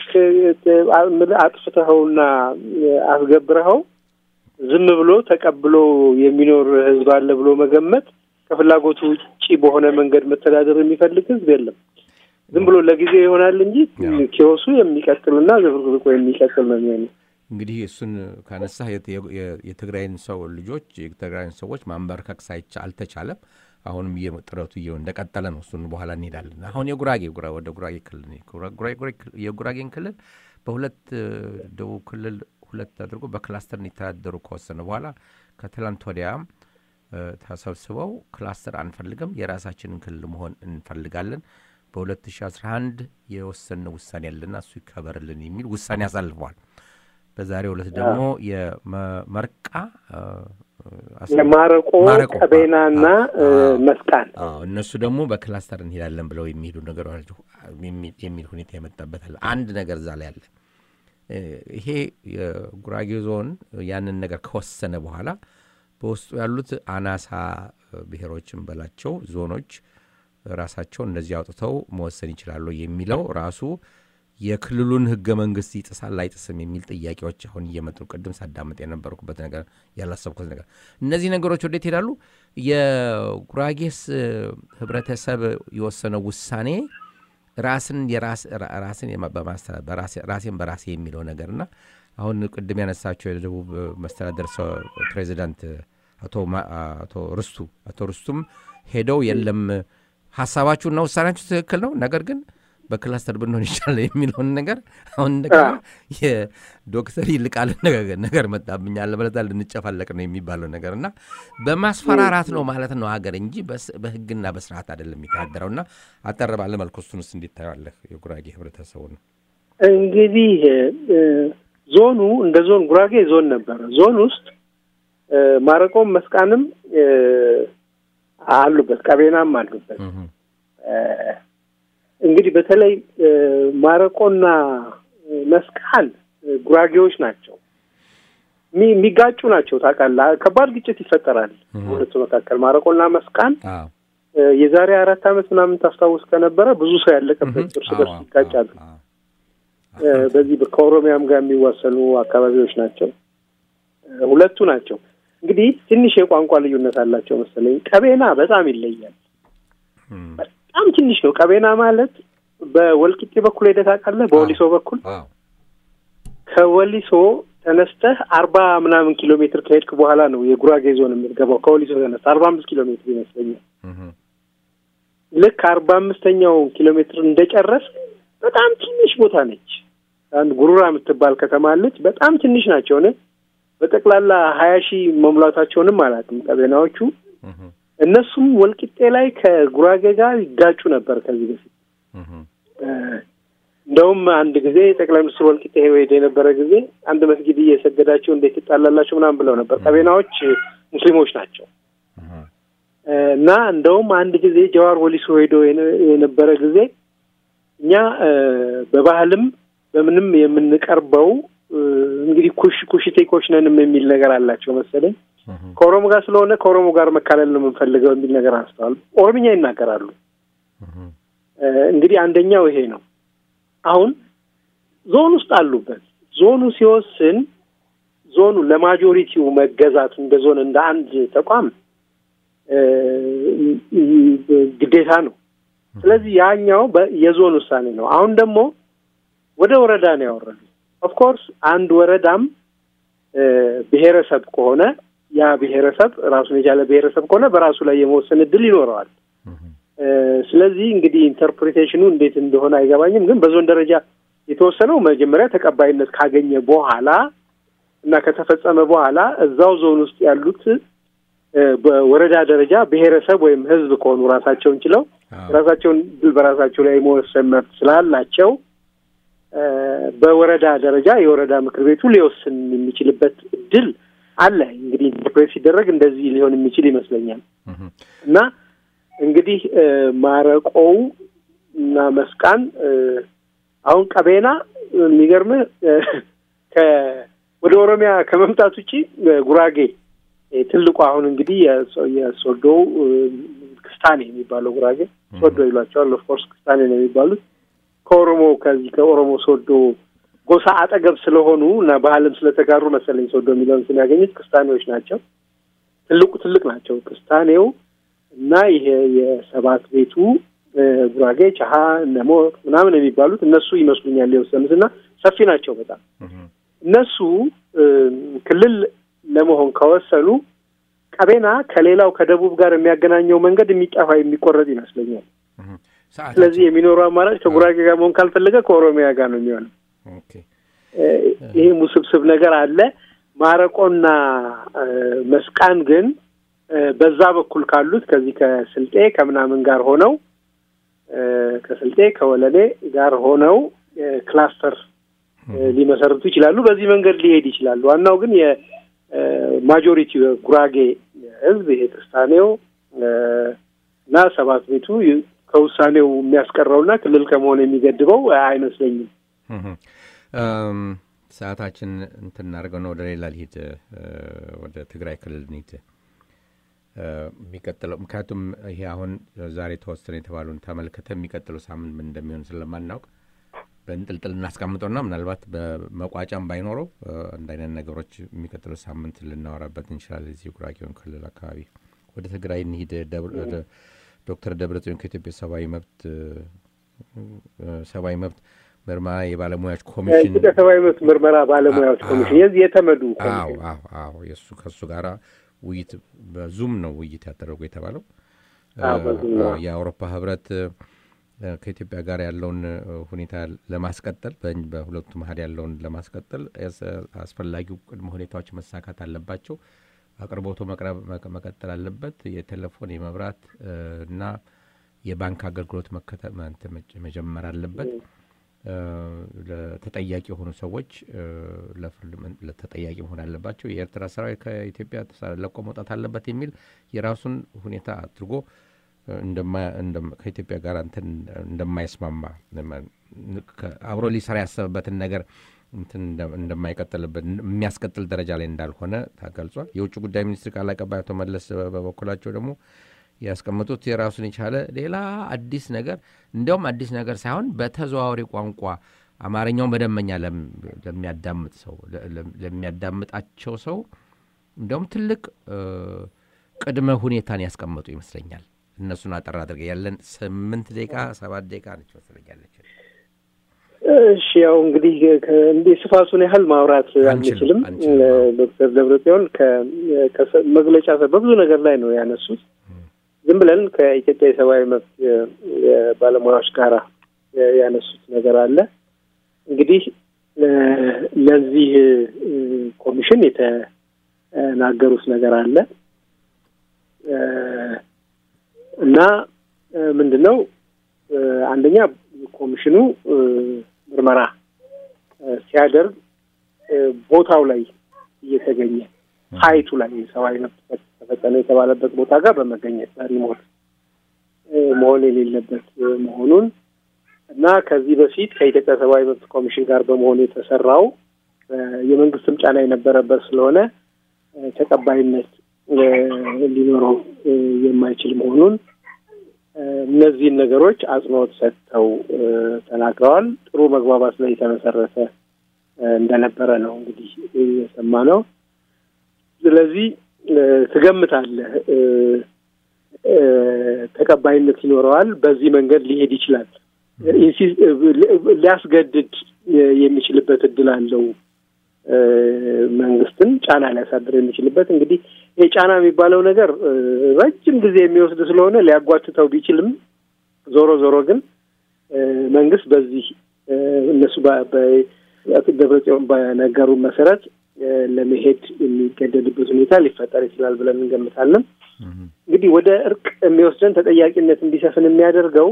አጥፍተኸውና አስገብረኸው ዝም ብሎ ተቀብሎ የሚኖር ህዝብ አለ ብሎ መገመት ከፍላጎቱ ውጭ በሆነ መንገድ መተዳደር የሚፈልግ ህዝብ የለም። ዝም ብሎ ለጊዜው ይሆናል እንጂ ኪዮሱ የሚቀጥልና ዝብርቅርቆ የሚቀጥል ነው የሚሆነው። እንግዲህ እሱን ካነሳ የትግራይን ሰው ልጆች የትግራይን ሰዎች ማንበርከክ ሳይቻ አልተቻለም። አሁንም ጥረቱ እየው እንደቀጠለ ነው። እሱን በኋላ እንሄዳለን። አሁን የጉራጌ ወደ ጉራጌ ክልል የጉራጌን ክልል በሁለት ደቡብ ክልል ሁለት አድርጎ በክላስተር እንዲተዳደሩ ከወሰነ በኋላ ከትላንት ወዲያም ተሰብስበው ክላስተር አንፈልግም፣ የራሳችንን ክልል መሆን እንፈልጋለን፣ በ2011 የወሰነ ውሳኔ ያለና እሱ ይከበርልን የሚል ውሳኔ አሳልፈዋል። በዛሬው ዕለት ደግሞ የመርቃ የማረቆ ቀቤናና መስቃን እነሱ ደግሞ በክላስተር እንሄዳለን ብለው የሚሄዱ ነገር የሚል ሁኔታ የመጣበታል። አንድ ነገር እዛ ላይ አለ። ይሄ የጉራጌ ዞን ያንን ነገር ከወሰነ በኋላ በውስጡ ያሉት አናሳ ብሔሮችን በላቸው ዞኖች ራሳቸው እንደዚህ አውጥተው መወሰን ይችላሉ የሚለው ራሱ የክልሉን ህገ መንግስት ይጥሳል አይጥስም የሚል ጥያቄዎች አሁን እየመጡ ቅድም ሳዳመጥ የነበርኩበት ነገር ያላሰብኩት ነገር እነዚህ ነገሮች ወዴት ይሄዳሉ? የጉራጌስ ህብረተሰብ የወሰነው ውሳኔ ራስን ራስን ራሴን በራሴ የሚለው ነገርና አሁን ቅድም ያነሳቸው የደቡብ መስተዳደር ፕሬዚዳንት አቶ ርስቱ አቶ ርስቱም ሄደው የለም ሀሳባችሁና ውሳኔያችሁ ትክክል ነው፣ ነገር ግን በክላስተር ብንሆን ይቻላል የሚለውን ነገር አሁን እንደገና የዶክተር ይልቃል ነገር መጣብኝ አለበለዚያ ልንጨፋለቅ ነው የሚባለው ነገር እና በማስፈራራት ነው ማለት ነው ሀገር እንጂ በህግና በስርዓት አይደለም የሚተዳደረው እና አጠር ባለ መልኩ እሱን ውስጥ እንዲታየዋለህ የጉራጌ ህብረተሰቡ ነው እንግዲህ ዞኑ እንደ ዞን ጉራጌ ዞን ነበረ ዞን ውስጥ ማረቆም መስቃንም አሉበት፣ ቀቤናም አሉበት። እንግዲህ በተለይ ማረቆና መስቃን ጉራጌዎች ናቸው የሚጋጩ ናቸው። ታውቃለህ፣ ከባድ ግጭት ይፈጠራል ሁለቱ መካከል ማረቆና መስቃን። የዛሬ አራት ዓመት ምናምን ታስታውስ ከነበረ ብዙ ሰው ያለቀበት እርስ በርስ ይጋጫሉ። በዚህ ከኦሮሚያም ጋር የሚዋሰኑ አካባቢዎች ናቸው። ሁለቱ ናቸው እንግዲህ ትንሽ የቋንቋ ልዩነት አላቸው መሰለኝ። ቀቤና በጣም ይለያል። በጣም ትንሽ ነው። ቀቤና ማለት በወልቂጤ በኩል ሄደህ ታውቃለህ? በወሊሶ በኩል ከወሊሶ ተነስተህ አርባ ምናምን ኪሎ ሜትር ከሄድክ በኋላ ነው የጉራጌ ዞን የምትገባው። ከወሊሶ ተነስተህ አርባ አምስት ኪሎ ሜትር ይመስለኛል። ልክ አርባ አምስተኛው ኪሎ ሜትር እንደጨረስ በጣም ትንሽ ቦታ ነች። አንድ ጉሩራ የምትባል ከተማ አለች። በጣም ትንሽ ናቸው። ነ በጠቅላላ ሀያ ሺህ መሙላታቸውንም አላውቅም ቀቤናዎቹ። እነሱም ወልቂጤ ላይ ከጉራጌ ጋር ይጋጩ ነበር ከዚህ በፊት እንደውም አንድ ጊዜ ጠቅላይ ሚኒስትር ወልቂጤ ሄደ የነበረ ጊዜ አንድ መስጊድ እየሰገዳቸው እንዴት ትጣላላቸው ምናምን ብለው ነበር። ቀቤናዎች ሙስሊሞች ናቸው እና እንደውም አንድ ጊዜ ጀዋር ወሊሶ ሄዶ የነበረ ጊዜ እኛ በባህልም በምንም የምንቀርበው እንግዲህ ኩሽ ኩሽቴኮች ነንም የሚል ነገር አላቸው መሰለኝ። ከኦሮሞ ጋር ስለሆነ ከኦሮሞ ጋር መካለል ነው የምንፈልገው የሚል ነገር አንስተዋል። ኦሮምኛ ይናገራሉ። እንግዲህ አንደኛው ይሄ ነው። አሁን ዞን ውስጥ አሉበት። ዞኑ ሲወስን ዞኑ ለማጆሪቲው መገዛት እንደ ዞን እንደ አንድ ተቋም ግዴታ ነው። ስለዚህ ያኛው የዞን ውሳኔ ነው። አሁን ደግሞ ወደ ወረዳ ነው ያወረዱ። ኦፍኮርስ አንድ ወረዳም ብሔረሰብ ከሆነ ያ ብሔረሰብ ራሱን የቻለ ብሔረሰብ ከሆነ በራሱ ላይ የመወሰን እድል ይኖረዋል። ስለዚህ እንግዲህ ኢንተርፕሪቴሽኑ እንዴት እንደሆነ አይገባኝም። ግን በዞን ደረጃ የተወሰነው መጀመሪያ ተቀባይነት ካገኘ በኋላ እና ከተፈጸመ በኋላ እዛው ዞን ውስጥ ያሉት በወረዳ ደረጃ ብሔረሰብ ወይም ሕዝብ ከሆኑ ራሳቸውን ችለው ራሳቸውን ድል በራሳቸው ላይ የመወሰን መብት ስላላቸው በወረዳ ደረጃ የወረዳ ምክር ቤቱ ሊወስን የሚችልበት እድል አለ። እንግዲህ ኢንተርፕሬት ሲደረግ እንደዚህ ሊሆን የሚችል ይመስለኛል እና እንግዲህ ማረቆው እና መስቃን አሁን ቀቤና የሚገርምህ ወደ ኦሮሚያ ከመምጣት ውጪ ጉራጌ ትልቁ አሁን እንግዲህ የሶዶው ክስታኔ የሚባለው ጉራጌ ሶዶ ይሏቸዋል። ኦፍኮርስ ክስታኔ ነው የሚባሉት ከኦሮሞ ከዚህ ከኦሮሞ ሶዶ ጎሳ አጠገብ ስለሆኑ እና ባህልም ስለተጋሩ መሰለኝ ሶዶ የሚለውን ስም ያገኙት ክስታኔዎች ናቸው። ትልቁ ትልቅ ናቸው ክስታኔው እና ይሄ የሰባት ቤቱ ጉራጌ ቻሀ ነሞ ምናምን የሚባሉት እነሱ ይመስሉኛል የወሰኑት እና ሰፊ ናቸው በጣም እነሱ ክልል ለመሆን ከወሰኑ ቀቤና ከሌላው ከደቡብ ጋር የሚያገናኘው መንገድ የሚጠፋ የሚቆረጥ ይመስለኛል። ስለዚህ የሚኖረው አማራጭ ከጉራጌ ጋር መሆን ካልፈለገ ከኦሮሚያ ጋር ነው የሚሆነው። ይህም ውስብስብ ነገር አለ። ማረቆና መስቃን ግን በዛ በኩል ካሉት ከዚህ ከስልጤ ከምናምን ጋር ሆነው ከስልጤ ከወለሌ ጋር ሆነው ክላስተር ሊመሰርቱ ይችላሉ። በዚህ መንገድ ሊሄድ ይችላሉ። ዋናው ግን የማጆሪቲ ጉራጌ ሕዝብ ይሄ ክርስታኔው እና ሰባት ቤቱ ከውሳኔው የሚያስቀረውና ክልል ከመሆን የሚገድበው አይመስለኝም። ሰዓታችን እንትን እናደርገው ነው። ወደ ሌላ ልሂድ፣ ወደ ትግራይ ክልል እንሂድ። የሚቀጥለው ምክንያቱም ይሄ አሁን ዛሬ ተወሰነ የተባሉን ተመልክተ የሚቀጥለው ሳምንት ምን እንደሚሆን ስለማናውቅ በእንጥልጥል እናስቀምጠውና ምናልባት በመቋጫም ባይኖረው አንድ አይነት ነገሮች የሚቀጥለው ሳምንት ልናወራበት እንችላለን። እዚህ ጉራጌውን ክልል አካባቢ ወደ ትግራይ እንሂድ። ዶክተር ደብረጽዮን ከኢትዮጵያ ሰብአዊ መብት ሰብአዊ መብት ምርመራ የባለሙያዎች ኮሚሽን የኢትዮጵያ ሰብአዊ መብት ምርመራ ባለሙያዎች ኮሚሽን የዚህ የተመዱ አዎ አዎ አዎ የእሱ ከእሱ ጋር ውይይት በዙም ነው ውይይት ያደረጉ የተባለው የአውሮፓ ህብረት ከኢትዮጵያ ጋር ያለውን ሁኔታ ለማስቀጠል በሁለቱ መሀል ያለውን ለማስቀጠል አስፈላጊው ቅድመ ሁኔታዎች መሳካት አለባቸው። አቅርቦቱ መቅረብ መቀጠል አለበት። የቴሌፎን የመብራት እና የባንክ አገልግሎት መጀመር አለበት። ለተጠያቂ የሆኑ ሰዎች ለፍርድ ተጠያቂ መሆን አለባቸው፣ የኤርትራ ሰራዊት ከኢትዮጵያ ለቆ መውጣት አለበት የሚል የራሱን ሁኔታ አድርጎ ከኢትዮጵያ ጋር እንትን እንደማይስማማ አብሮ ሊሰራ ያሰበበትን ነገር እንትን እንደማይቀጥልበት የሚያስቀጥል ደረጃ ላይ እንዳልሆነ ተገልጿል። የውጭ ጉዳይ ሚኒስትር ቃል አቀባይ አቶ መለስ በበኩላቸው ደግሞ ያስቀመጡት የራሱን የቻለ ሌላ አዲስ ነገር እንዲያውም አዲስ ነገር ሳይሆን በተዘዋዋሪ ቋንቋ አማርኛውን በደንበኛ ለሚያዳምጥ ሰው ለሚያዳምጣቸው ሰው እንዲያውም ትልቅ ቅድመ ሁኔታን ያስቀመጡ ይመስለኛል። እነሱን አጠር አድርገ ያለን ስምንት ደቂቃ ሰባት ደቂቃ ነች መስለኛለች። እሺ ያው እንግዲህ እንዲህ ስፋቱን ያህል ማውራት አንችልም። ዶክተር ደብረጽዮን ከመግለጫ በብዙ ነገር ላይ ነው ያነሱት። ዝም ብለን ከኢትዮጵያ የሰብአዊ መብት የባለሙያዎች ጋር ያነሱት ነገር አለ። እንግዲህ ለዚህ ኮሚሽን የተናገሩት ነገር አለ እና ምንድን ነው አንደኛ ኮሚሽኑ ምርመራ ሲያደርግ ቦታው ላይ እየተገኘ ሀይቱ ላይ የሰብአዊ መብት ተፈጸመ የተባለበት ቦታ ጋር በመገኘት በሪሞት መሆን የሌለበት መሆኑን እና ከዚህ በፊት ከኢትዮጵያ ሰብአዊ መብት ኮሚሽን ጋር በመሆኑ የተሰራው የመንግስትም ጫና የነበረበት ስለሆነ ተቀባይነት ሊኖረው የማይችል መሆኑን እነዚህን ነገሮች አጽንኦት ሰጥተው ተናግረዋል። ጥሩ መግባባት ላይ የተመሰረተ እንደነበረ ነው እንግዲህ የሰማነው። ስለዚህ ትገምታለህ ተቀባይነት ይኖረዋል፣ በዚህ መንገድ ሊሄድ ይችላል፣ ሊያስገድድ የሚችልበት እድል አለው መንግስትን ጫና ሊያሳድር የሚችልበት እንግዲህ ይህ ጫና የሚባለው ነገር ረጅም ጊዜ የሚወስድ ስለሆነ ሊያጓትተው ቢችልም ዞሮ ዞሮ ግን መንግስት በዚህ እነሱ ደብረጽዮን በነገሩ መሰረት ለመሄድ የሚገደድበት ሁኔታ ሊፈጠር ይችላል ብለን እንገምታለን። እንግዲህ ወደ እርቅ የሚወስደን ተጠያቂነት እንዲሰፍን የሚያደርገው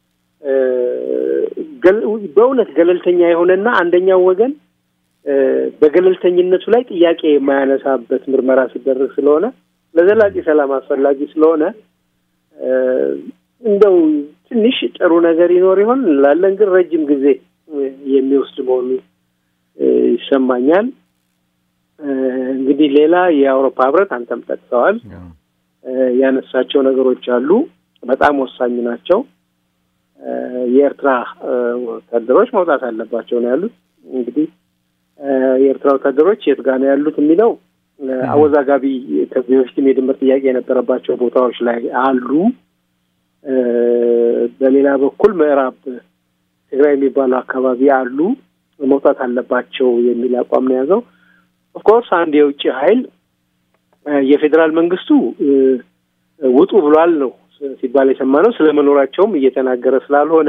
በእውነት ገለልተኛ የሆነና አንደኛው ወገን በገለልተኝነቱ ላይ ጥያቄ የማያነሳበት ምርመራ ሲደረግ ስለሆነ ለዘላቂ ሰላም አስፈላጊ ስለሆነ እንደው ትንሽ ጥሩ ነገር ይኖር ይሆን እንላለን። ግን ረጅም ጊዜ የሚወስድ መሆኑ ይሰማኛል። እንግዲህ ሌላ የአውሮፓ ህብረት አንተም ጠቅሰዋል ያነሳቸው ነገሮች አሉ። በጣም ወሳኝ ናቸው። የኤርትራ ወታደሮች መውጣት አለባቸው ነው ያሉት። እንግዲህ የኤርትራ ወታደሮች የት ጋ ነው ያሉት የሚለው አወዛጋቢ ከዚህ በፊትም የድንበር ጥያቄ የነበረባቸው ቦታዎች ላይ አሉ። በሌላ በኩል ምዕራብ ትግራይ የሚባለው አካባቢ አሉ። መውጣት አለባቸው የሚል አቋም ነው የያዘው። ኦፍኮርስ አንድ የውጭ ኃይል የፌዴራል መንግስቱ ውጡ ብሏል ነው ሲባል የሰማነው። ስለ መኖራቸውም እየተናገረ ስላልሆነ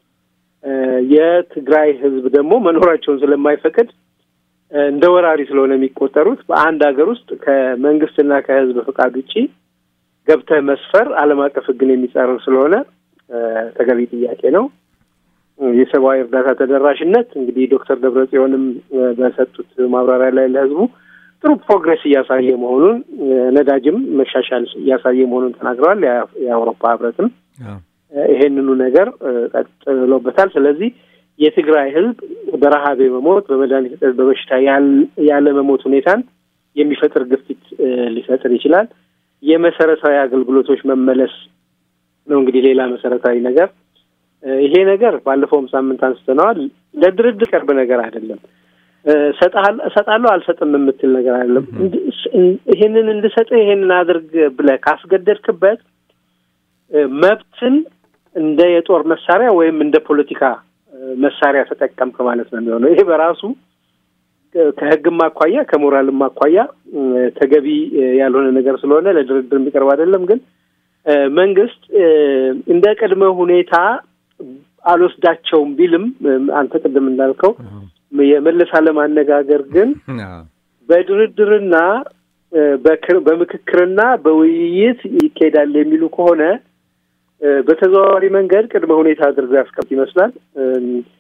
የትግራይ ህዝብ ደግሞ መኖራቸውን ስለማይፈቅድ እንደ ወራሪ ስለሆነ የሚቆጠሩት በአንድ ሀገር ውስጥ ከመንግስትና ከህዝብ ፈቃድ ውጪ ገብተህ መስፈር ዓለም አቀፍ ህግን የሚጻረር ስለሆነ ተገቢ ጥያቄ ነው። የሰብአዊ እርዳታ ተደራሽነት እንግዲህ ዶክተር ደብረጽዮንም በሰጡት ማብራሪያ ላይ ለህዝቡ ጥሩ ፕሮግሬስ እያሳየ መሆኑን ነዳጅም መሻሻል እያሳየ መሆኑን ተናግረዋል። የአውሮፓ ህብረትም ይሄንኑ ነገር ቀጥሎበታል። ስለዚህ የትግራይ ህዝብ በረሀብ የመሞት በመድኃኒት እጥረት በበሽታ ያለ መሞት ሁኔታን የሚፈጥር ግፊት ሊፈጥር ይችላል። የመሰረታዊ አገልግሎቶች መመለስ ነው እንግዲህ ሌላ መሰረታዊ ነገር። ይሄ ነገር ባለፈውም ሳምንት አንስተነዋል። ለድርድር ቀርብ ነገር አይደለም። እሰጣለሁ አልሰጥም የምትል ነገር አይደለም። ይሄንን እንድሰጥህ ይሄንን አድርግ ብለህ ካስገደድክበት መብትን እንደ የጦር መሳሪያ ወይም እንደ ፖለቲካ መሳሪያ ተጠቀምክ ማለት ነው የሚሆነው። ይሄ በራሱ ከህግም አኳያ ከሞራልም አኳያ ተገቢ ያልሆነ ነገር ስለሆነ ለድርድር የሚቀርብ አይደለም። ግን መንግስት እንደ ቅድመ ሁኔታ አልወስዳቸውም ቢልም አንተ ቅድም እንዳልከው የመለስ አለማነጋገር ግን በድርድርና በምክክርና በውይይት ይካሄዳል የሚሉ ከሆነ በተዘዋዋሪ መንገድ ቅድመ ሁኔታ አድርገው ያስቀምጥ ይመስላል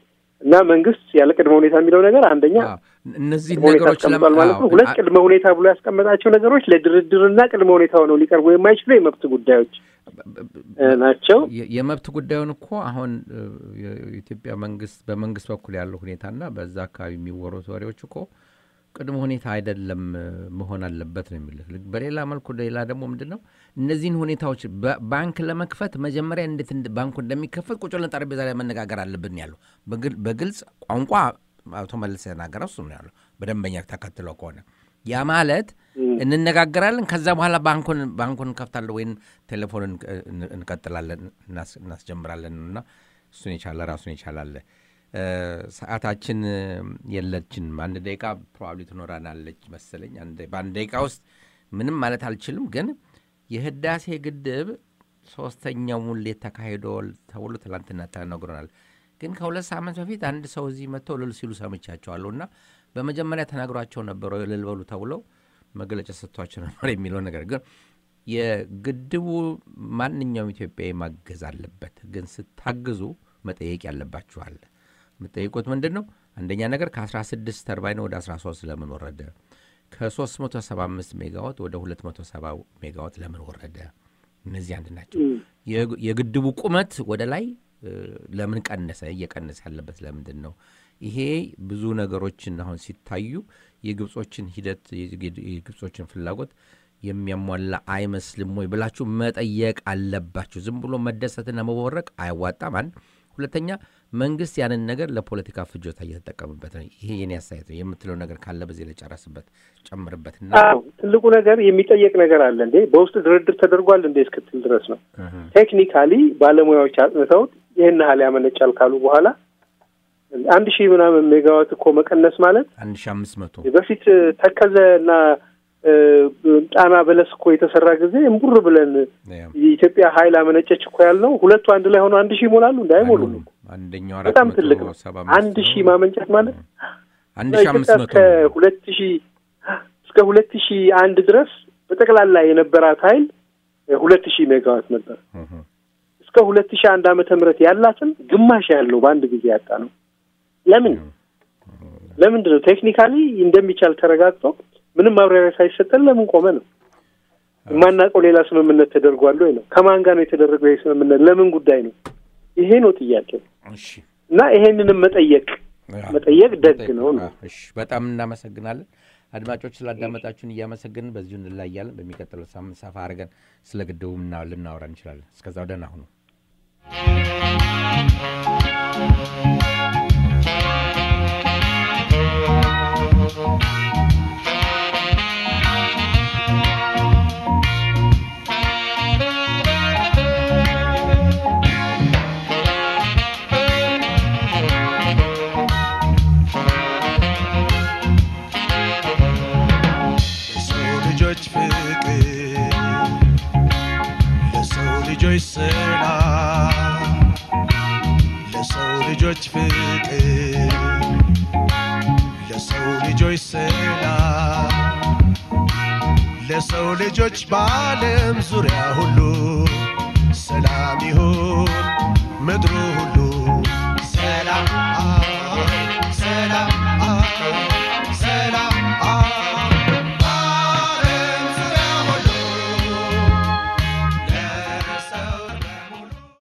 እና መንግስት ያለ ቅድመ ሁኔታ የሚለው ነገር አንደኛ አዎ፣ እነዚህ ቅድመ ሁኔታ ነገሮች አስቀምጧል ለማ- ማለት ነው። አዎ፣ ሁለት አ- ቅድመ ሁኔታ ብሎ ያስቀመጣቸው ነገሮች ለድርድርና ቅድመ ሁኔታ ሆነው ሊቀርቡ የማይችሉ የመብት ጉዳዮች እ፣ ናቸው። የ- የመብት ጉዳዩን እኮ አሁን እ፣ የኢትዮጵያ መንግስት በመንግስት በኩል ያለው ሁኔታና በዛ አካባቢ የሚወሩት ወሬዎች እኮ ቅድመ ሁኔታ አይደለም እ፣ መሆን አለበት ነው የሚልህ። ልክ በሌላ መልኩ ሌላ ደግሞ ምንድን ነው እነዚህን ሁኔታዎች በ- ባንክ ለመክፈት መጀመሪያ እንዴት እንደ- ባንኩ እንደሚከፈት ቁጭ ብለን ጠረጴዛ ላይ መነጋገር አለብን ያለው በግል- በግልጽ ቋንቋ አቶ መለስ የተናገረው እሱ ነው ያለው። በደንበኛ ተከትለው ከሆነ ያ ማለት እንነጋገራለን፣ ከዛ በኋላ ባንኩን ባንኩን እንከፍታለን ወይም ቴሌፎን እን- እንቀጥላለን እናስ- እናስጀምራለን እና እሱን የቻለ ራሱን የቻላለ ሰዓታችን እ፣ የለችንም። አንድ ደቂቃ ፕሮባብሊ ትኖራናለች መሰለኝ። አንድ- በአንድ ደቂቃ ውስጥ ምንም ማለት አልችልም፣ ግን የህዳሴ ግድብ ሶስተኛው ሙሌት ተካሂዶ ተብሎ ትላንትና ተነግሮናል። ግን ከሁለት ሳምንት በፊት አንድ ሰው እዚህ መጥተው እልል ሲሉ ሰምቻቸዋለሁ እና በመጀመሪያ ተናግሯቸው ነበረ እልል በሉ ተብለው መግለጫ ሰጥቷቸው ነበር የሚለው ነገር ግን የግድቡ ማንኛውም ኢትዮጵያዊ ማገዝ አለበት። ግን ስታግዙ መጠየቅ ያለባችኋል። የምጠይቁት ምንድን ነው? አንደኛ ነገር ከ16 ተርባይን ወደ 13 ለምን ወረደ? ከ375 ሜጋዋት ወደ 270 ሜጋዋት ለምን ወረደ? እነዚህ አንድ ናቸው። የግ- የግድቡ ቁመት ወደ ላይ እ፣ ለምን ቀነሰ? እየቀነሰ ያለበት ለምንድን ነው? ይሄ ብዙ ነገሮችን አሁን ሲታዩ የግብጾችን ሂደት የግ- የግብጾችን ፍላጎት የሚያሟላ አይመስልም ወይ ብላችሁ መጠየቅ አለባችሁ። ዝም ብሎ መደሰትና መቦረቅ አያዋጣም። አንድ ሁለተኛ መንግስት ያንን ነገር ለፖለቲካ ፍጆታ እየተጠቀምበት ነው። ይሄ የኔ አስተያየት ነው። የምትለው ነገር ካለ በዚህ ላይ ጨረስበት ጨምርበትና አዎ ትልቁ ነገር የሚጠየቅ ነገር አለ እንዴ በውስጥ ድርድር ተደርጓል እንዴ እስክትል ድረስ ነው። እህ፣ ቴክኒካሊ ባለሙያዎች አጥንተውት ይህን ያህል ያመነጫል ካሉ በኋላ አንድ ሺህ ምናምን ሜጋዋት እኮ መቀነስ ማለት አንድ ሺህ አምስት መቶ በፊት ተከዘ እና እ፣ ጣና በለስ እኮ የተሰራ ጊዜ እምቡር ብለን ያው፣ የኢትዮጵያ ኃይል አመነጨች እኮ ያልነው ሁለቱ አንድ ላይ ሆኖ አንድ ሺህ ይሞላሉ እንደ አይሞሉም። አይሞሉም። አንደኛው አራት በጣም መቶ ትልቅ ነው። ሰባ አምስት አንድ ነው። ሺህ ማመንጨት ማለት አንድ ሺህ አምስት ኢትዮጵያ መቶ እስከ ነው። ሁለት ሺህ እስከ ሁለት ሺህ አንድ ድረስ በጠቅላላ የነበራት ኃይል ሁለት ሺህ ሜጋዋት ነበር። እህ፣ እስከ ሁለት ሺህ አንድ ዓመተ ምህረት ያላትን ግማሽ ያለው በአንድ ጊዜ ያጣ ነው። ለምን ለምንድን ነው? ቴክኒካሊ እንደሚቻል ተረጋግጦ ምንም ማብራሪያ ሳይሰጠን ለምን ቆመ ነው? የማናውቀው ሌላ ስምምነት ተደርጓል ወይ ነው? ከማን ጋር ነው የተደረገው ይህ ስምምነት? ለምን ጉዳይ ነው? ይሄ ነው ጥያቄው። እሺ እና ይሄንንም መጠየቅ መጠየቅ ደግ ነው ነው። እሺ በጣም እናመሰግናለን። አድማጮች ስላዳመጣችሁን እያመሰግንን በዚሁ እንላያለን። በሚቀጥለው ሳምንት ሰፋ አድርገን ስለ ግድቡ ምና- ልናወራ እንችላለን። እስከዛው ደህና ሁኑ። ለሰው ልጆች ፍቅር ለሰው ልጆች ሰላም ለሰው ልጆች ፍቅር ለሰው ልጆች ሰላም ለሰው ልጆች በዓለም ዙሪያ ሁሉ ሰላም ይሁን ምድሩ ሁሉ